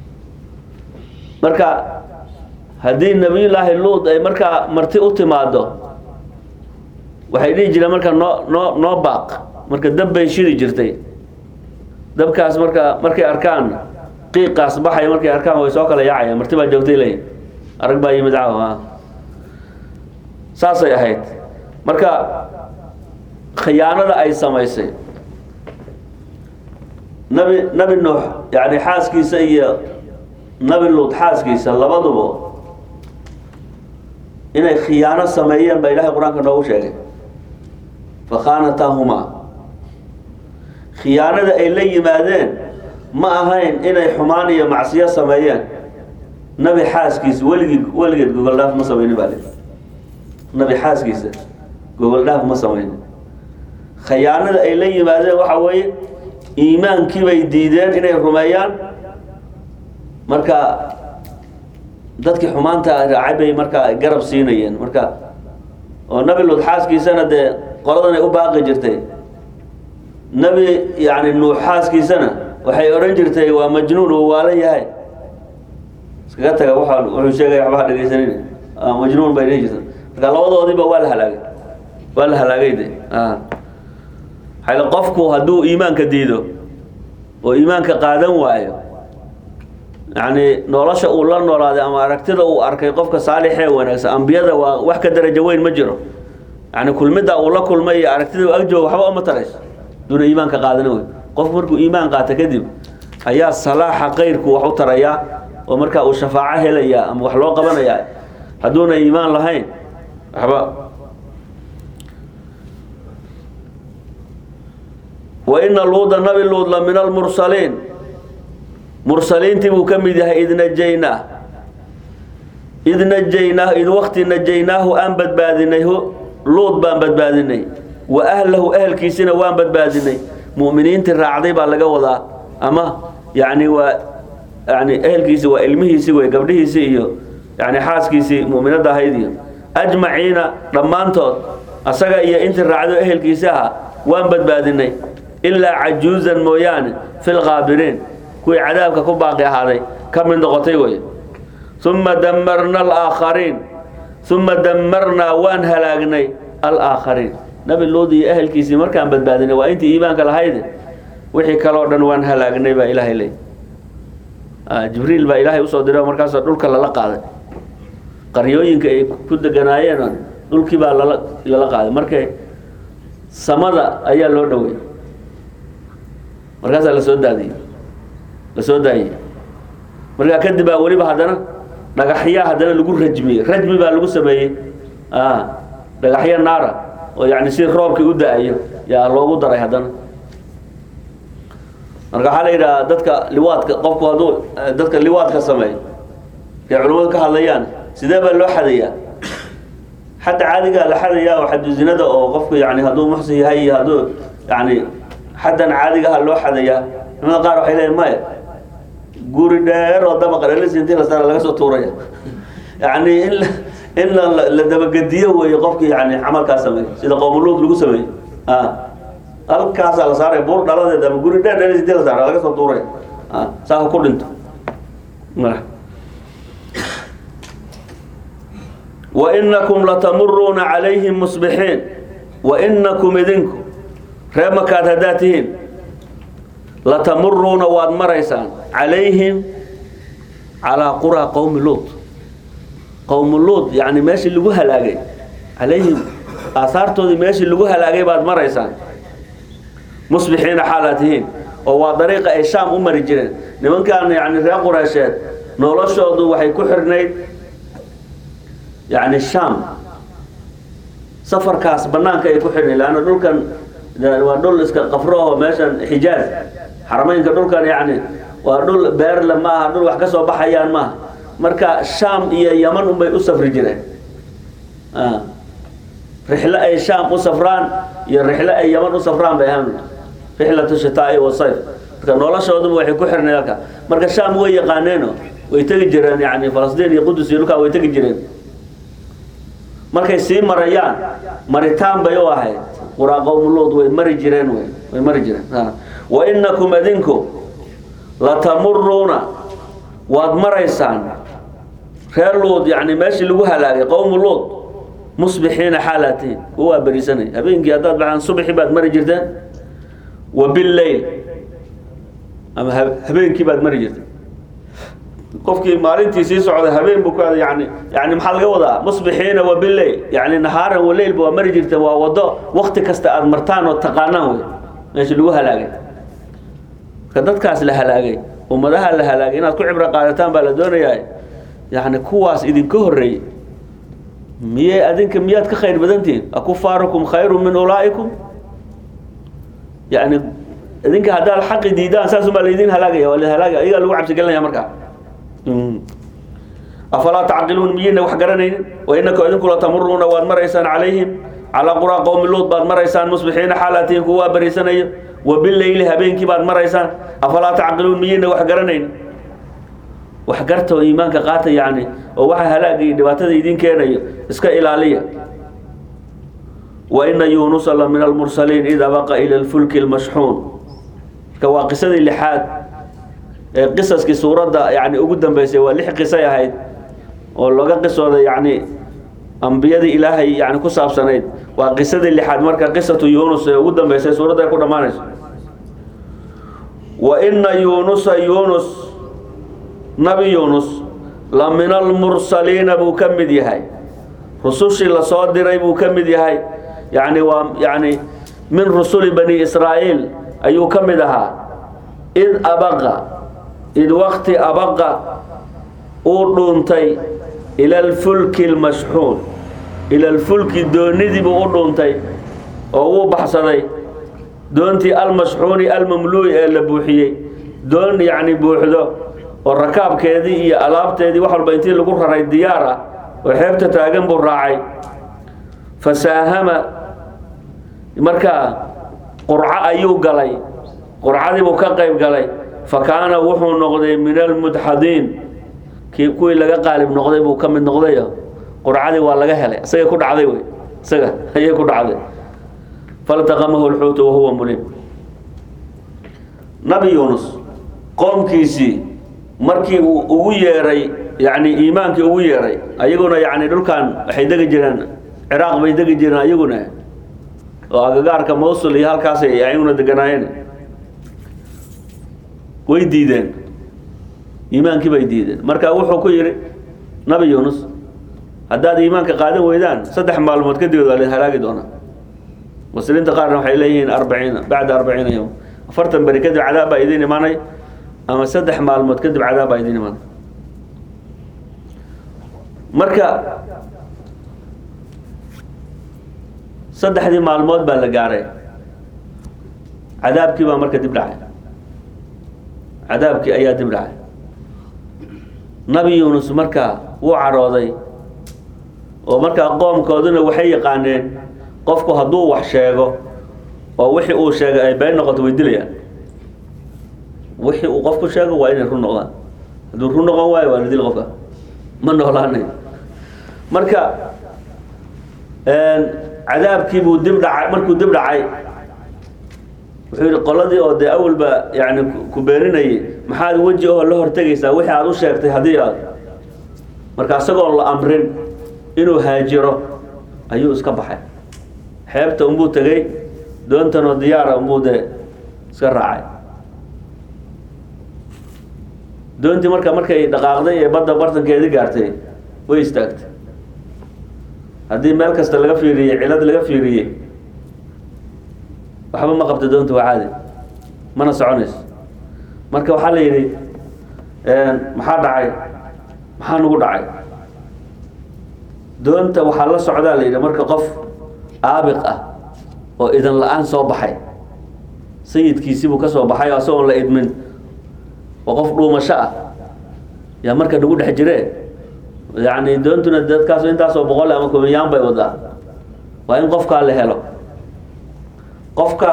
marka haddii nebiyullaahi luud ay markaa marti u timaado waxay dhihi jireen marka noo noo noo baaq marka dab bay shidi jirtay dabkaas marka markay arkaan qiiqaas baxaya markay arkaan way soo kala yaacayaan marti baa joogtay leeyihin arag baa yimid caawa saasay ahayd marka khiyaanada ay samaysay nabi nabi nuux yani xaaskiisa iyo nabi luud xaaskiisa labaduba inay khiyaano sameeyeen baa ilaahay qur-aanka noogu sheegay fakhaanataahumaa khiyaanada ay la yimaadeen ma ahayn inay xumaan iyo macsiyo sameeyeen nabi xaaskiisa weligii weligeed gogol dhaaf ma samaynin baa li nabi xaaskiisa gogol dhaaf ma samaynin khiyaanada ay la yimaadeen waxa weeye iimaankii bay diideen inay rumeeyaan marka dadkii xumaanta raacay bay markaa garab siinayeen marka oo nabi luud xaaskiisana dee qoladan ay u baaqi jirtay nabi yani nuux xaaskiisana waxay odhan jirtay waa majnuun uu waalan yahay iskaga taga waa wuxuu sheegaya waxba ha dhegaysanin majnuun bay dhihi jirta marka labadoodiiba waa la halaagay waa la halaagay de xayla qofku hadduu iimaanka diido oo iimaanka qaadan waayo yacni nolosha uu la noolaaday ama aragtida uu arkay qofka saalixee wanaagsan ambiyada waa wax ka darajo weyn ma jiro yani kulmidda uu la kulmay iyo aragtida uu agjooga waxba uma tarayso duuna iimaanka qaadana wey qofku markuu iimaan qaata kadib ayaa salaaxa kayrku wax u tarayaa oo markaa uu shafaaco helayaa ama wax loo qabanayaa hadduuna iimaan lahayn waxba waina luuda nabi luud la min almursaliin mursaliintii buu ka mid yahay id najaynaa id najaynaa id wakti najaynaahu aan badbaadinay luud baan badbaadinay wa ahlahu ehelkiisina waan badbaadinay mu'miniintii raacday baa laga wadaa ama yani waa yani ehelkiisi waa ilmihiisii wey gabdhihiisii iyo yani xaaskiisii mu'minadda ahayd iyo ajmaciina dhammaantood asaga iyo intii raacdo ehelkiisi ahaa waan badbaadinay ilaa cajuuzan mooyaane fi lkaabiriin kuwii cadaabka ku baaqi ahaaday ka mid noqotay wey uma damarna alaakhariin uma damarnaa waan halaagnay alaakhariin nabi luud iyo ehelkiisii markaan badbaadinay waa intii iimaanka lahayde wixii kaloo dhan waan halaagnay baa ilaahay leey jibriil baa ilaahay usoo diray markaasoo dhulka lala qaaday qaryooyinka ay ku deganaayeen dhulkii baa lala lala qaaday markay samada ayaa loo dhowey markaasaa lasoo daadiyey lasoo daayey markaa kadib baa weliba haddana dhagaxyaa haddana lagu rajmiyey rajmi baa lagu sameeyey dhagaxyo naara oo yani si roobkii u da-ayo yaa loogu daray haddana marka waxaa la yidhaha dadka liwaadka qofku hadduu dadka liwaadka sameeyo kay culimmadu ka hadlayaan sidee baa loo xadayaa xadda caadigaa la xadayaa oo xadu zinada oo qofku yani hadduu muxsin yahay iyo hadduu yani xaddan caadigaha loo xadayaa culimada qaar waxay leeyiin maya guri dheer oo dabaqa dhelis intii la saara laga soo tuuraya yani in in la dabagediyo weeye qofkii yani camalkaa sameeyo sida qoomuluud lagu sameeyo halkaasaa la saaray buur dhaladeed ama guri dheer dhelis intii la saara laga soo tuuraya saaka ku dhinto wainakum latamuruuna calayhim musbixiin wainakum idinku ree makaad haddaad tihiin latamuruuna waad maraysaan calayhim calaa quraa qowmi luud qowmu luud yani meeshii lagu halaagay calayhim aahaartoodii meeshii lagu halaagay baad maraysaan musbixiina xaalaad tihiin oo waa dariiqa ay shaam u mari jireen nimankan yani reer qureysheed noloshoodu waxay ku xirnayd yani shaam safarkaas banaanka ay ku xirnayd leanna dhulkan waa dhul iska qafro oo meeshan xijaaz xarameynka dhulkan yani waa dhul beerle maaha dhul wax ka soo baxayaan maaha marka shaam iyo yaman unbay u safri jireen rixlo ay shaam u safraan iyo rixlo ay yaman u safraan bay ahaan rixlatu shitaai wasayf marka noloshooduba waxay ku xirnayd halka marka shaam way yaqaaneeno way tegi jireen yani falastiin iyo qudus iyo dhulkaa way tegi jireen markay sii marayaan maritaan bay u ahayd quraa qowmuluud way mari jireen wy way mari jireen wainakum adinku latamuruuna waad maraysaan reer luud yani meeshii lagu halaagay qowmu luud musbixiina xaalatiin waa berisanay habeenkii haddaad baxaan subxi baad mari jirteen wa billayl ama habeenkii baad mari jirteen qofkii maalintii sii socday habeen buu ka yani yani maxaa laga wadaa musbixiina wa billayl yani nahaaran wa leylba waa mari jirteen waa wado wakti kasta aada martaan oo taqaanaan wey meeshii lagu halaagay marka dadkaas la halaagay ummadaha la halaagay inaad ku cibro qaadataan baa la doonayaa yani kuwaas idinka horreeyey miyey adinka miyaad ka khayr badantihiin akufaarukum khayru min ulaa'ikum yani idinka haddaad xaqi diidaan saasumaa laydin halaagaya waa la halaagaya ayagaa lagu cabsigelinaya markaa afalaa tacqiluun miyayna wax garanaynin wainaka idinku latamuruuna waad maraysaan calayhim calaa quraa qowmi luud baad maraysaan musbixiina xaalaatihin kuwaa bariisanayo wa bileyli habeenkii baad maraysaan afalaa tacqiluun miyayna wax garanaynin wax garta oo iimaanka qaata yani oo waxa halaaga iyo dhibaatada idin keenayo iska ilaaliya wa ina yuunusa la min almursaliin id abaqa ila lfulki lmashxuun marka waa qisadii lixaad ee qisaskii suuradda yani ugu dambeysay waa lix qisay ahayd oo laga qisooday yani ambiyadii ilaahay yani ku saabsanayd waa qisadii lixaad marka qisatu yuunus ee ugu dambeysay suuradda ay ku dhammaanayso wa ina yuunusa yuunus nabi yuunus la min almursaliina buu ka mid yahay rusushii lasoo diray buu ka mid yahay yani waa yani min rusuli bani israa'iil ayuu ka mid ahaa id abaqa id wakti abaqa uu dhuuntay ila alfulki almashxuun ila alfulki doonidiibuu u dhuuntay oo uu baxsaday doontii almashxuuni almamluu'i ee la buuxiyey doon yacni buuxdo oo rakaabkeedii iyo alaabteedii wax walba intii lagu raray diyaar ah oo xeebta taagan buu raacay fasaahama markaa qurco ayuu galay qurcadii buu ka qayb galay fa kaana wuxuu noqday min almudxadiin kii kuwii laga qaalib noqday buu ka mid noqday qurcadii waa laga helay isagay ku dhacday wey isaga ayay ku dhacday faltaqamahu lxuutu wahuwa mulim nabi yuunus qoomkiisii markii uu ugu yeeray yani iimaankii ugu yeeray ayaguna yani dhulkan waxay degi jireen ciraaq bay degi jireen ayaguna oo agagaarka mawsul iyo halkaasay ayaguna deganaayeen way diideen iimaankii bay diideen marka wuxuu ku yidhi nabi yuunus haddaad iimaanka qaadan weydaan saddex maalmood kadib waa la halaagi doonaa muslimiinta qaarna waxay leeyihiin arbaciina bacda arbaciina yowm afartan beri kadib cadaab baa idin imanay ama saddex maalmood kadib cadaab baa idin imanay marka saddexdii maalmood baa la gaaray cadaabkii baa marka dib dhacay cadaabkii ayaa dib dhacay nabi yuunus markaa wuu carooday oo markaa qoomkooduna waxay yaqaaneen qofku hadduu wax sheego oo wixii uu sheegay ay been noqoto way dilayaan wixii uu qofku sheego waa inay run noqdaan hadduu run noqon waayo waa la dil qofka ma noolaanay marka cadaabkii buu dib dhacay markuu dib dhacay wuxuu yihi qoladii oo dee awalba yani ku beeninayay maxaad weji oo la hortegaysaa wixii aad u sheegtay haddii aad marka isagoon la amrin inuu haajiro ayuu iska baxay xeebta unbuu tegey doontanoo diyaara unbuu dee iska raacay doontii marka markay dhaqaaqday ee badda bartankeedii gaartay way istaagtay haddii meel kasta laga fiiriyey cilad laga fiiriyey waxba ma qabta doonta waa caadi mana soconayso marka waxaa la yidhi maxaa dhacay maxaa nagu dhacay doonta waxaa la socdaa la yidhi marka qof aabiq ah oo idan la-aan soo baxay sayidkiisibuu ka soo baxay oo isagoon la idmin oo qof dhuumasho ah yaa marka nagu dhex jiree yacni doontuna dadkaas intaasoo boqol ama kumiyaan bay wadaa waa in qofkaa la helo qofka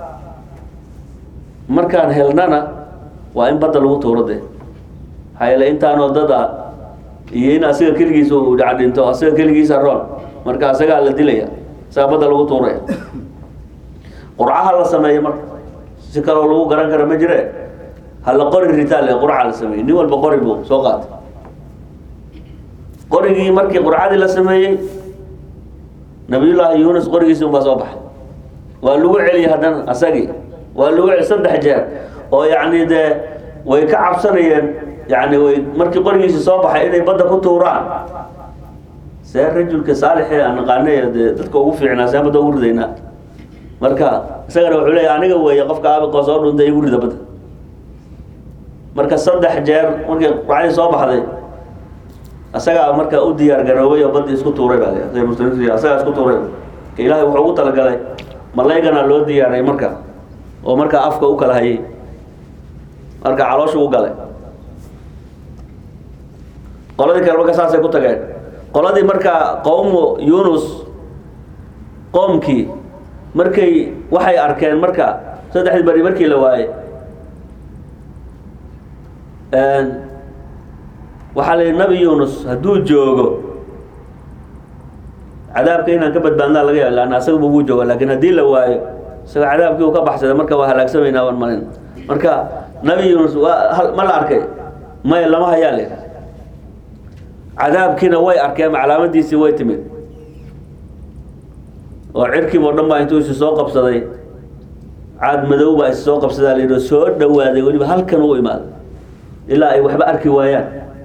markaan helnana waa in badda lagu tuuro de maxaa yeele intaanoo dad ah iyo in asiga keligiisa uu dhac dhinto asiga keligiisa roon marka asagaa la dilaya isagaa badda lagu tuuraya qurcaha la sameeyo marka si kaloo lagu garan kara ma jire hala qori ritaal ee qurca la sameeyey nin walba qori buu soo qaatay qorigii markii qurcadii la sameeyey nabiyullaahi yuunus qorigiisi unbaa soo baxay waa lagu celiyey haddana asagii waa lagu celi saddex jeer oo yacni dee way ka cabsanayeen yani way markii qorigiisi soo baxay inay badda ku tuuraan see rajulka saalixee aan naqaanay dee dadka ugu fiicnaa see badda ugu ridaynaa marka isagana wuxuu leeya aniga weeye qofka aabiqoo soo dhuntay igu rida badda marka saddex jeer markii qurcadii soo baxday asagaa marka u diyaar garoobay oo badii isku tuuray baa l muslimiintu asagaa isku tuuray ka ilaahay wuxuu ugu talagalay malaygana loo diyaaray marka oo markaa afka u kala hayay marka caloosha u galay qoladii kale marka saasay ku tageen qoladii markaa qowmu yunus qoomkii markay waxay arkeen marka saddexdii beri markii la waayey waxaa la yidhi nabi yunus hadduu joogo cadaabka inaan ka badbaadnaa laga yaaba lanna asaguba wuu jooga laakiin haddii la waayo isaga cadaabkii uu ka baxsaday marka waa halaagsamaynaa waan malin marka nabi yunus waa ma la arkay maya lama hayaa le cadaabkiina way arkeen calaamadiisii way timid oo cirkiib oo dhan baa intuu isi soo qabsaday caad madow baa isi soo qabsadaa la yidhi oo soo dhowaaday weliba halkan u imaaday ilaa ay waxba arki waayaan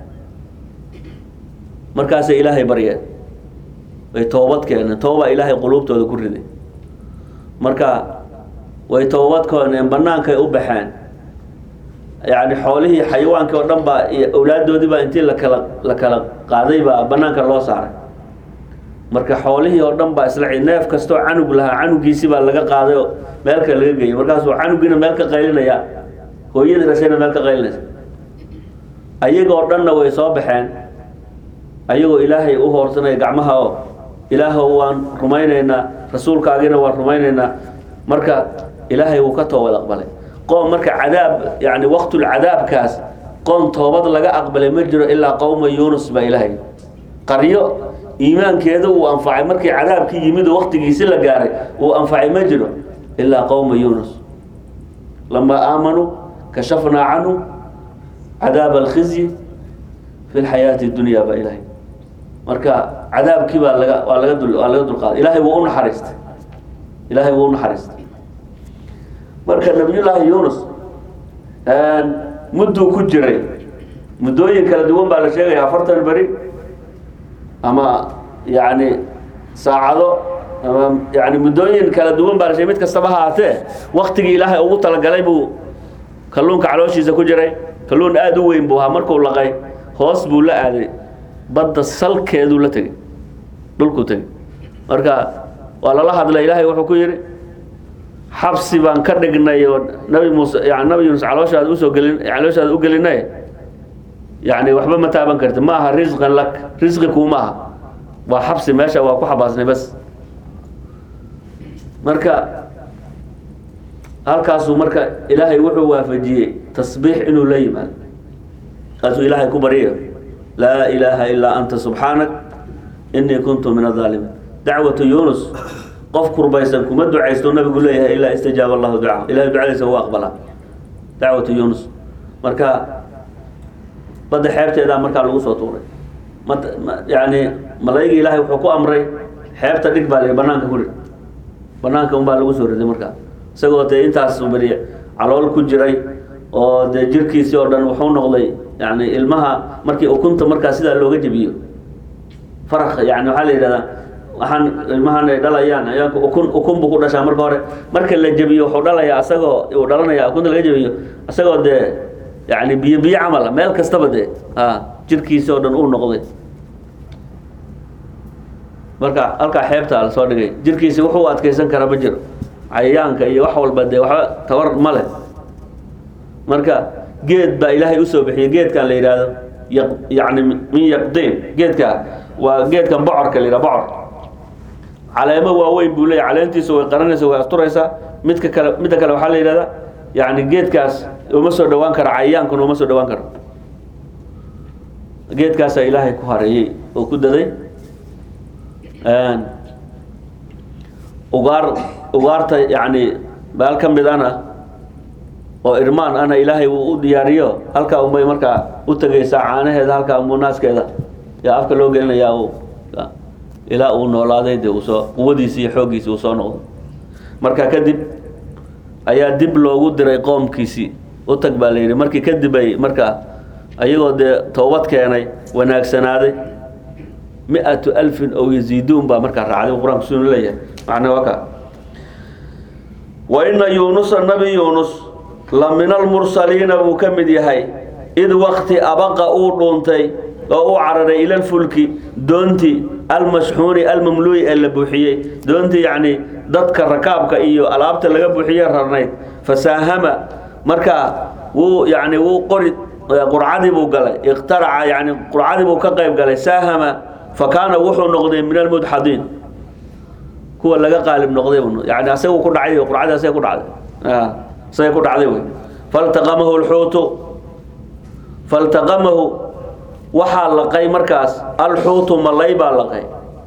markaasay ilaahay baryeen way toobad keeneen toobaa ilaahay quluubtooda ku riday marka way toobad keeneen bannaankay u baxeen yacni xoolihii xayawaankii oo dhan baa iyo awlaaddoodii baa intii lakala la kala qaaday baa bannaanka loo saaray marka xoolihii oo dhan baa isla neef kastoo canug lahaa canugiisii baa laga qaaday oo meel kale laga geeyey markaasuu canugiina meel ka qaylinaya hooyadii dhashayna meel ka qaylinaysa ayagoo dhanna way soo baxeen ayagoo ilaahay u hoorsanaya gacmaha oo ilaahow waan rumaynaynaa rasuulkaagina waan rumaynaynaa marka ilaahay wuu ka toobad aqbalay qoom marka cadaab yani waqtulcadaabkaas qoom toobad laga aqbalay ma jiro ilaa qowma yunus baa ilaahay qaryo iimaankeeda uu anfacay markii cadaabkii yimid oo waqtigiisi la gaaray uu anfacay ma jiro ilaa qowma yunus lamaa aamanuu kashafnaa canhu cadaab alkhizyi fi lxayaati dunya baa ilaahay marka cadaabkii baa laga waa laga dul waa laga dulqaaday ilaahay wuu u naxariistay ilaahay wuu u naxariistay marka nabiyullaahi yunus mudduu ku jiray muddooyin kala duwan baa la sheegaya afartan beri ama yani saacado ama yani muddooyin kala duwan baa la sheegay mid kastaba ha ahaatee waktigii ilaahay ugu talagalay buu kalluunka calooshiisa ku jiray kalluun aada u weyn buu ahaa markuu laqay hoos buu la aaday badda salkeeduu la tegey dhulkuu tegey marka waa lala hadlay ilaahay wuxuu ku yidhi xabsi baan ka dhignay oo nabi muuse yani nabi yuunus calooshaada usoo gelin calooshaada u gelinay yani waxba ma taaban karti ma aha risqan lak risqi kuuma aha waa xabsi meesha waa ku xabaasnay bas marka halkaasuu marka ilaahay wuxuu waafajiyey tasbiix inuu la yimaado kaasuu ilaahay ku baryayo laa ilaaha ilaa anta subxaanak inii kuntu min adaalimiin dacwatu yunus qof kurbaysan kuma ducaysto nabigu leeyahay ilaa istajaaba allahu ducaa ilahay ducadiisa wuu aqbalaa dacwatu yunus marka badda xeebteedaa markaa lagu soo tuuray ma yani malaa'igii ilaahay wuxuu ku amray xeebta dhig baa la yidhi banaanka ku rid banaanka unbaa lagu soo riday markaa isagoo dee intaas beri calool ku jiray oo dee jirkiisii oo dhan wuxuu noqday yani ilmaha markii ukunta markaa sidaa looga jebiyo farak yani waxaa la yidhahdaa waxaan ilmahan ay dhalayaan ayaanku ukun ukun buu ku dhashaa marka hore marka la jebiyo wuxuu dhalayaa asagoo uu dhalanaya ukunta laga jebiyo asagoo dee yani biyo biyo camala meel kastaba dee a jirkiisi oo dhan uu noqday marka halkaa xeebtaa la soo dhigay jirkiisi wuxuu adkeysan karaa ma jiro cayayaanka iyo wax walba dee waxba tabar ma leh marka geed baa ilaahay usoo bixiyey geedkan la yidhaahdo yaq yani min yaqdiin geedka waa geedkan bocorka la yidhaha bocor caleemo waaweyn buu leeyahy caleentiisa way qaranaysa way asturaysaa midka kale midda kale waxaa la yidhahdaa yani geedkaas uma soo dhawaan karo cayayaankuna uma soo dhawaan karo geedkaasaa ilaahay ku hareeyey oo ku daday ugaar ugaarta yani baal ka mid ana oo irmaan ana ilaahay uu u diyaariyo halkaa unbay markaa u tegaysaa caanaheeda halkaa unbuu naaskeeda yaa afka loo gelinayaa uu ilaa uu noolaaday dee uusoo quwadiisi iyo xooggiisi uu soo noqdo marka kadib ayaa dib loogu diray qoomkiisii u tag baa la yidhi markii kadib ay markaa ayagoo dee toobad keenay wanaagsanaaday mi-atu alfin ow yaziiduun baa markaa raacday qur-aanku sunu leeyahay macna waa ka wa ina yuunusa nabi yuunus la min almursaliina buu ka mid yahay id wakti abaqa uu dhuuntay oo u cararay ila lfulki doontii almashxuuni almamluuyi ee la buuxiyey doontii yacni dadka rakaabka iyo alaabta laga buuxiye rarnayd fasaahama markaa wuu yani wuu qori qurcadii buu galay iqtaraca yani qurcadii buu ka qayb galay saahama fa kaana wuxuu noqday min almudxadiin kuwa laga qaalib noqday yani asagu ku dhacday qurcadii asaga ku dhacday asaga ku dhacday wey faltaqamahu lxuutu faltaqamahu waxaa laqay markaas alxuutu malay baa laqay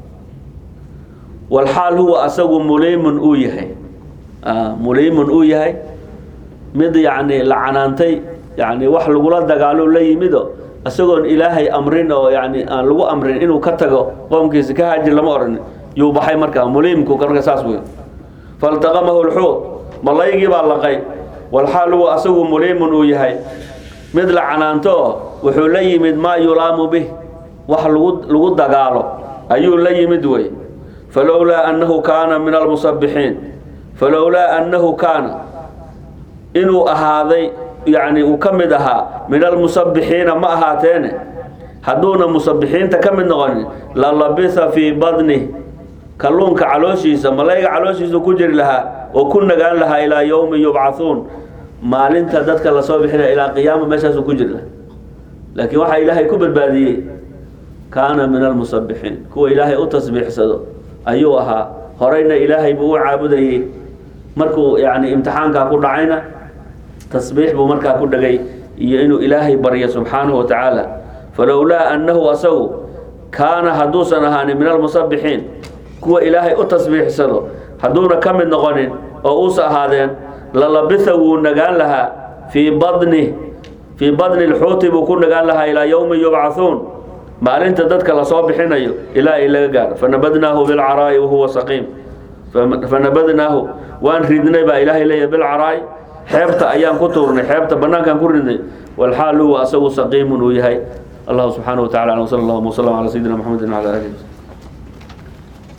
walxaal huwa asagu muliimun uu yahay muliimun uu yahay mid yacni la canaantay yani wax lagula dagaalo la yimido isagoon ilaahay amrin oo yani aan lagu amrin inuu ka tago qoomkiisa ka haajir lama odhan yuu baxay markaa muliimku marka saas wey faltaqamahu lxuut malaygii baa laqay walxaal huwa asagu muliimun uu yahay mid la canaanto oo wuxuu la yimid maa yulaamu bih wax lagu lagu dagaalo ayuu la yimid wey falowlaa annahu kaana min almusabbixiin falowlaa annahu kaana inuu ahaaday yani uu ka mid ahaa min almusabbixiina ma ahaateene hadduuna musabbixiinta ka mid noqonin la labisa fii badnih kalluunka calooshiisa malayga calooshiisa ku jiri lahaa oo ku nagaan lahaa ilaa yowmi yubcathuun maalinta dadka lasoo bixinaya ilaa qiyaama meeshaasuu ku jiri lahaa laakiin waxaa ilaahay ku badbaadiyey kaana min almusabbixiin kuwa ilaahay u tasbiixsado ayuu ahaa horeyna ilaahay buu u caabudayey markuu yani imtixaankaa ku dhacayna tasbiix buu markaa ku dhagay iyo inuu ilaahay baryo subxaanahu wa tacaala falowlaa annahu asagu kaana hadduusan ahaanin min almusabbixiin kuwa ilaahay u tasbiixsado hadduuna ka mid noqonin oo uusa ahaadeen lalabitha wuu nagaan lahaa fii badni fii badni lxuuti buu ku nagaan lahaa ilaa yowmi yubcathuun maalinta dadka lasoo bixinayo ilaa ay laga gaaro fanabadnaahu bilcaraa'i wahuwa saqiim fanabadnaahu waan ridnay baa ilaahay leeyahy bilcaraa'i xeebta ayaan ku tuurnay xeebta banaankaan ku ridnay walxaal huwa asagu saqiimun uu yahay allahu subxaanahu wa tacala wsala allahuma wslam calaa sayidina maxamedin wcala alihi wslam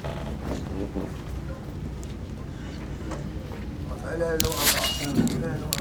لا إله إلا الله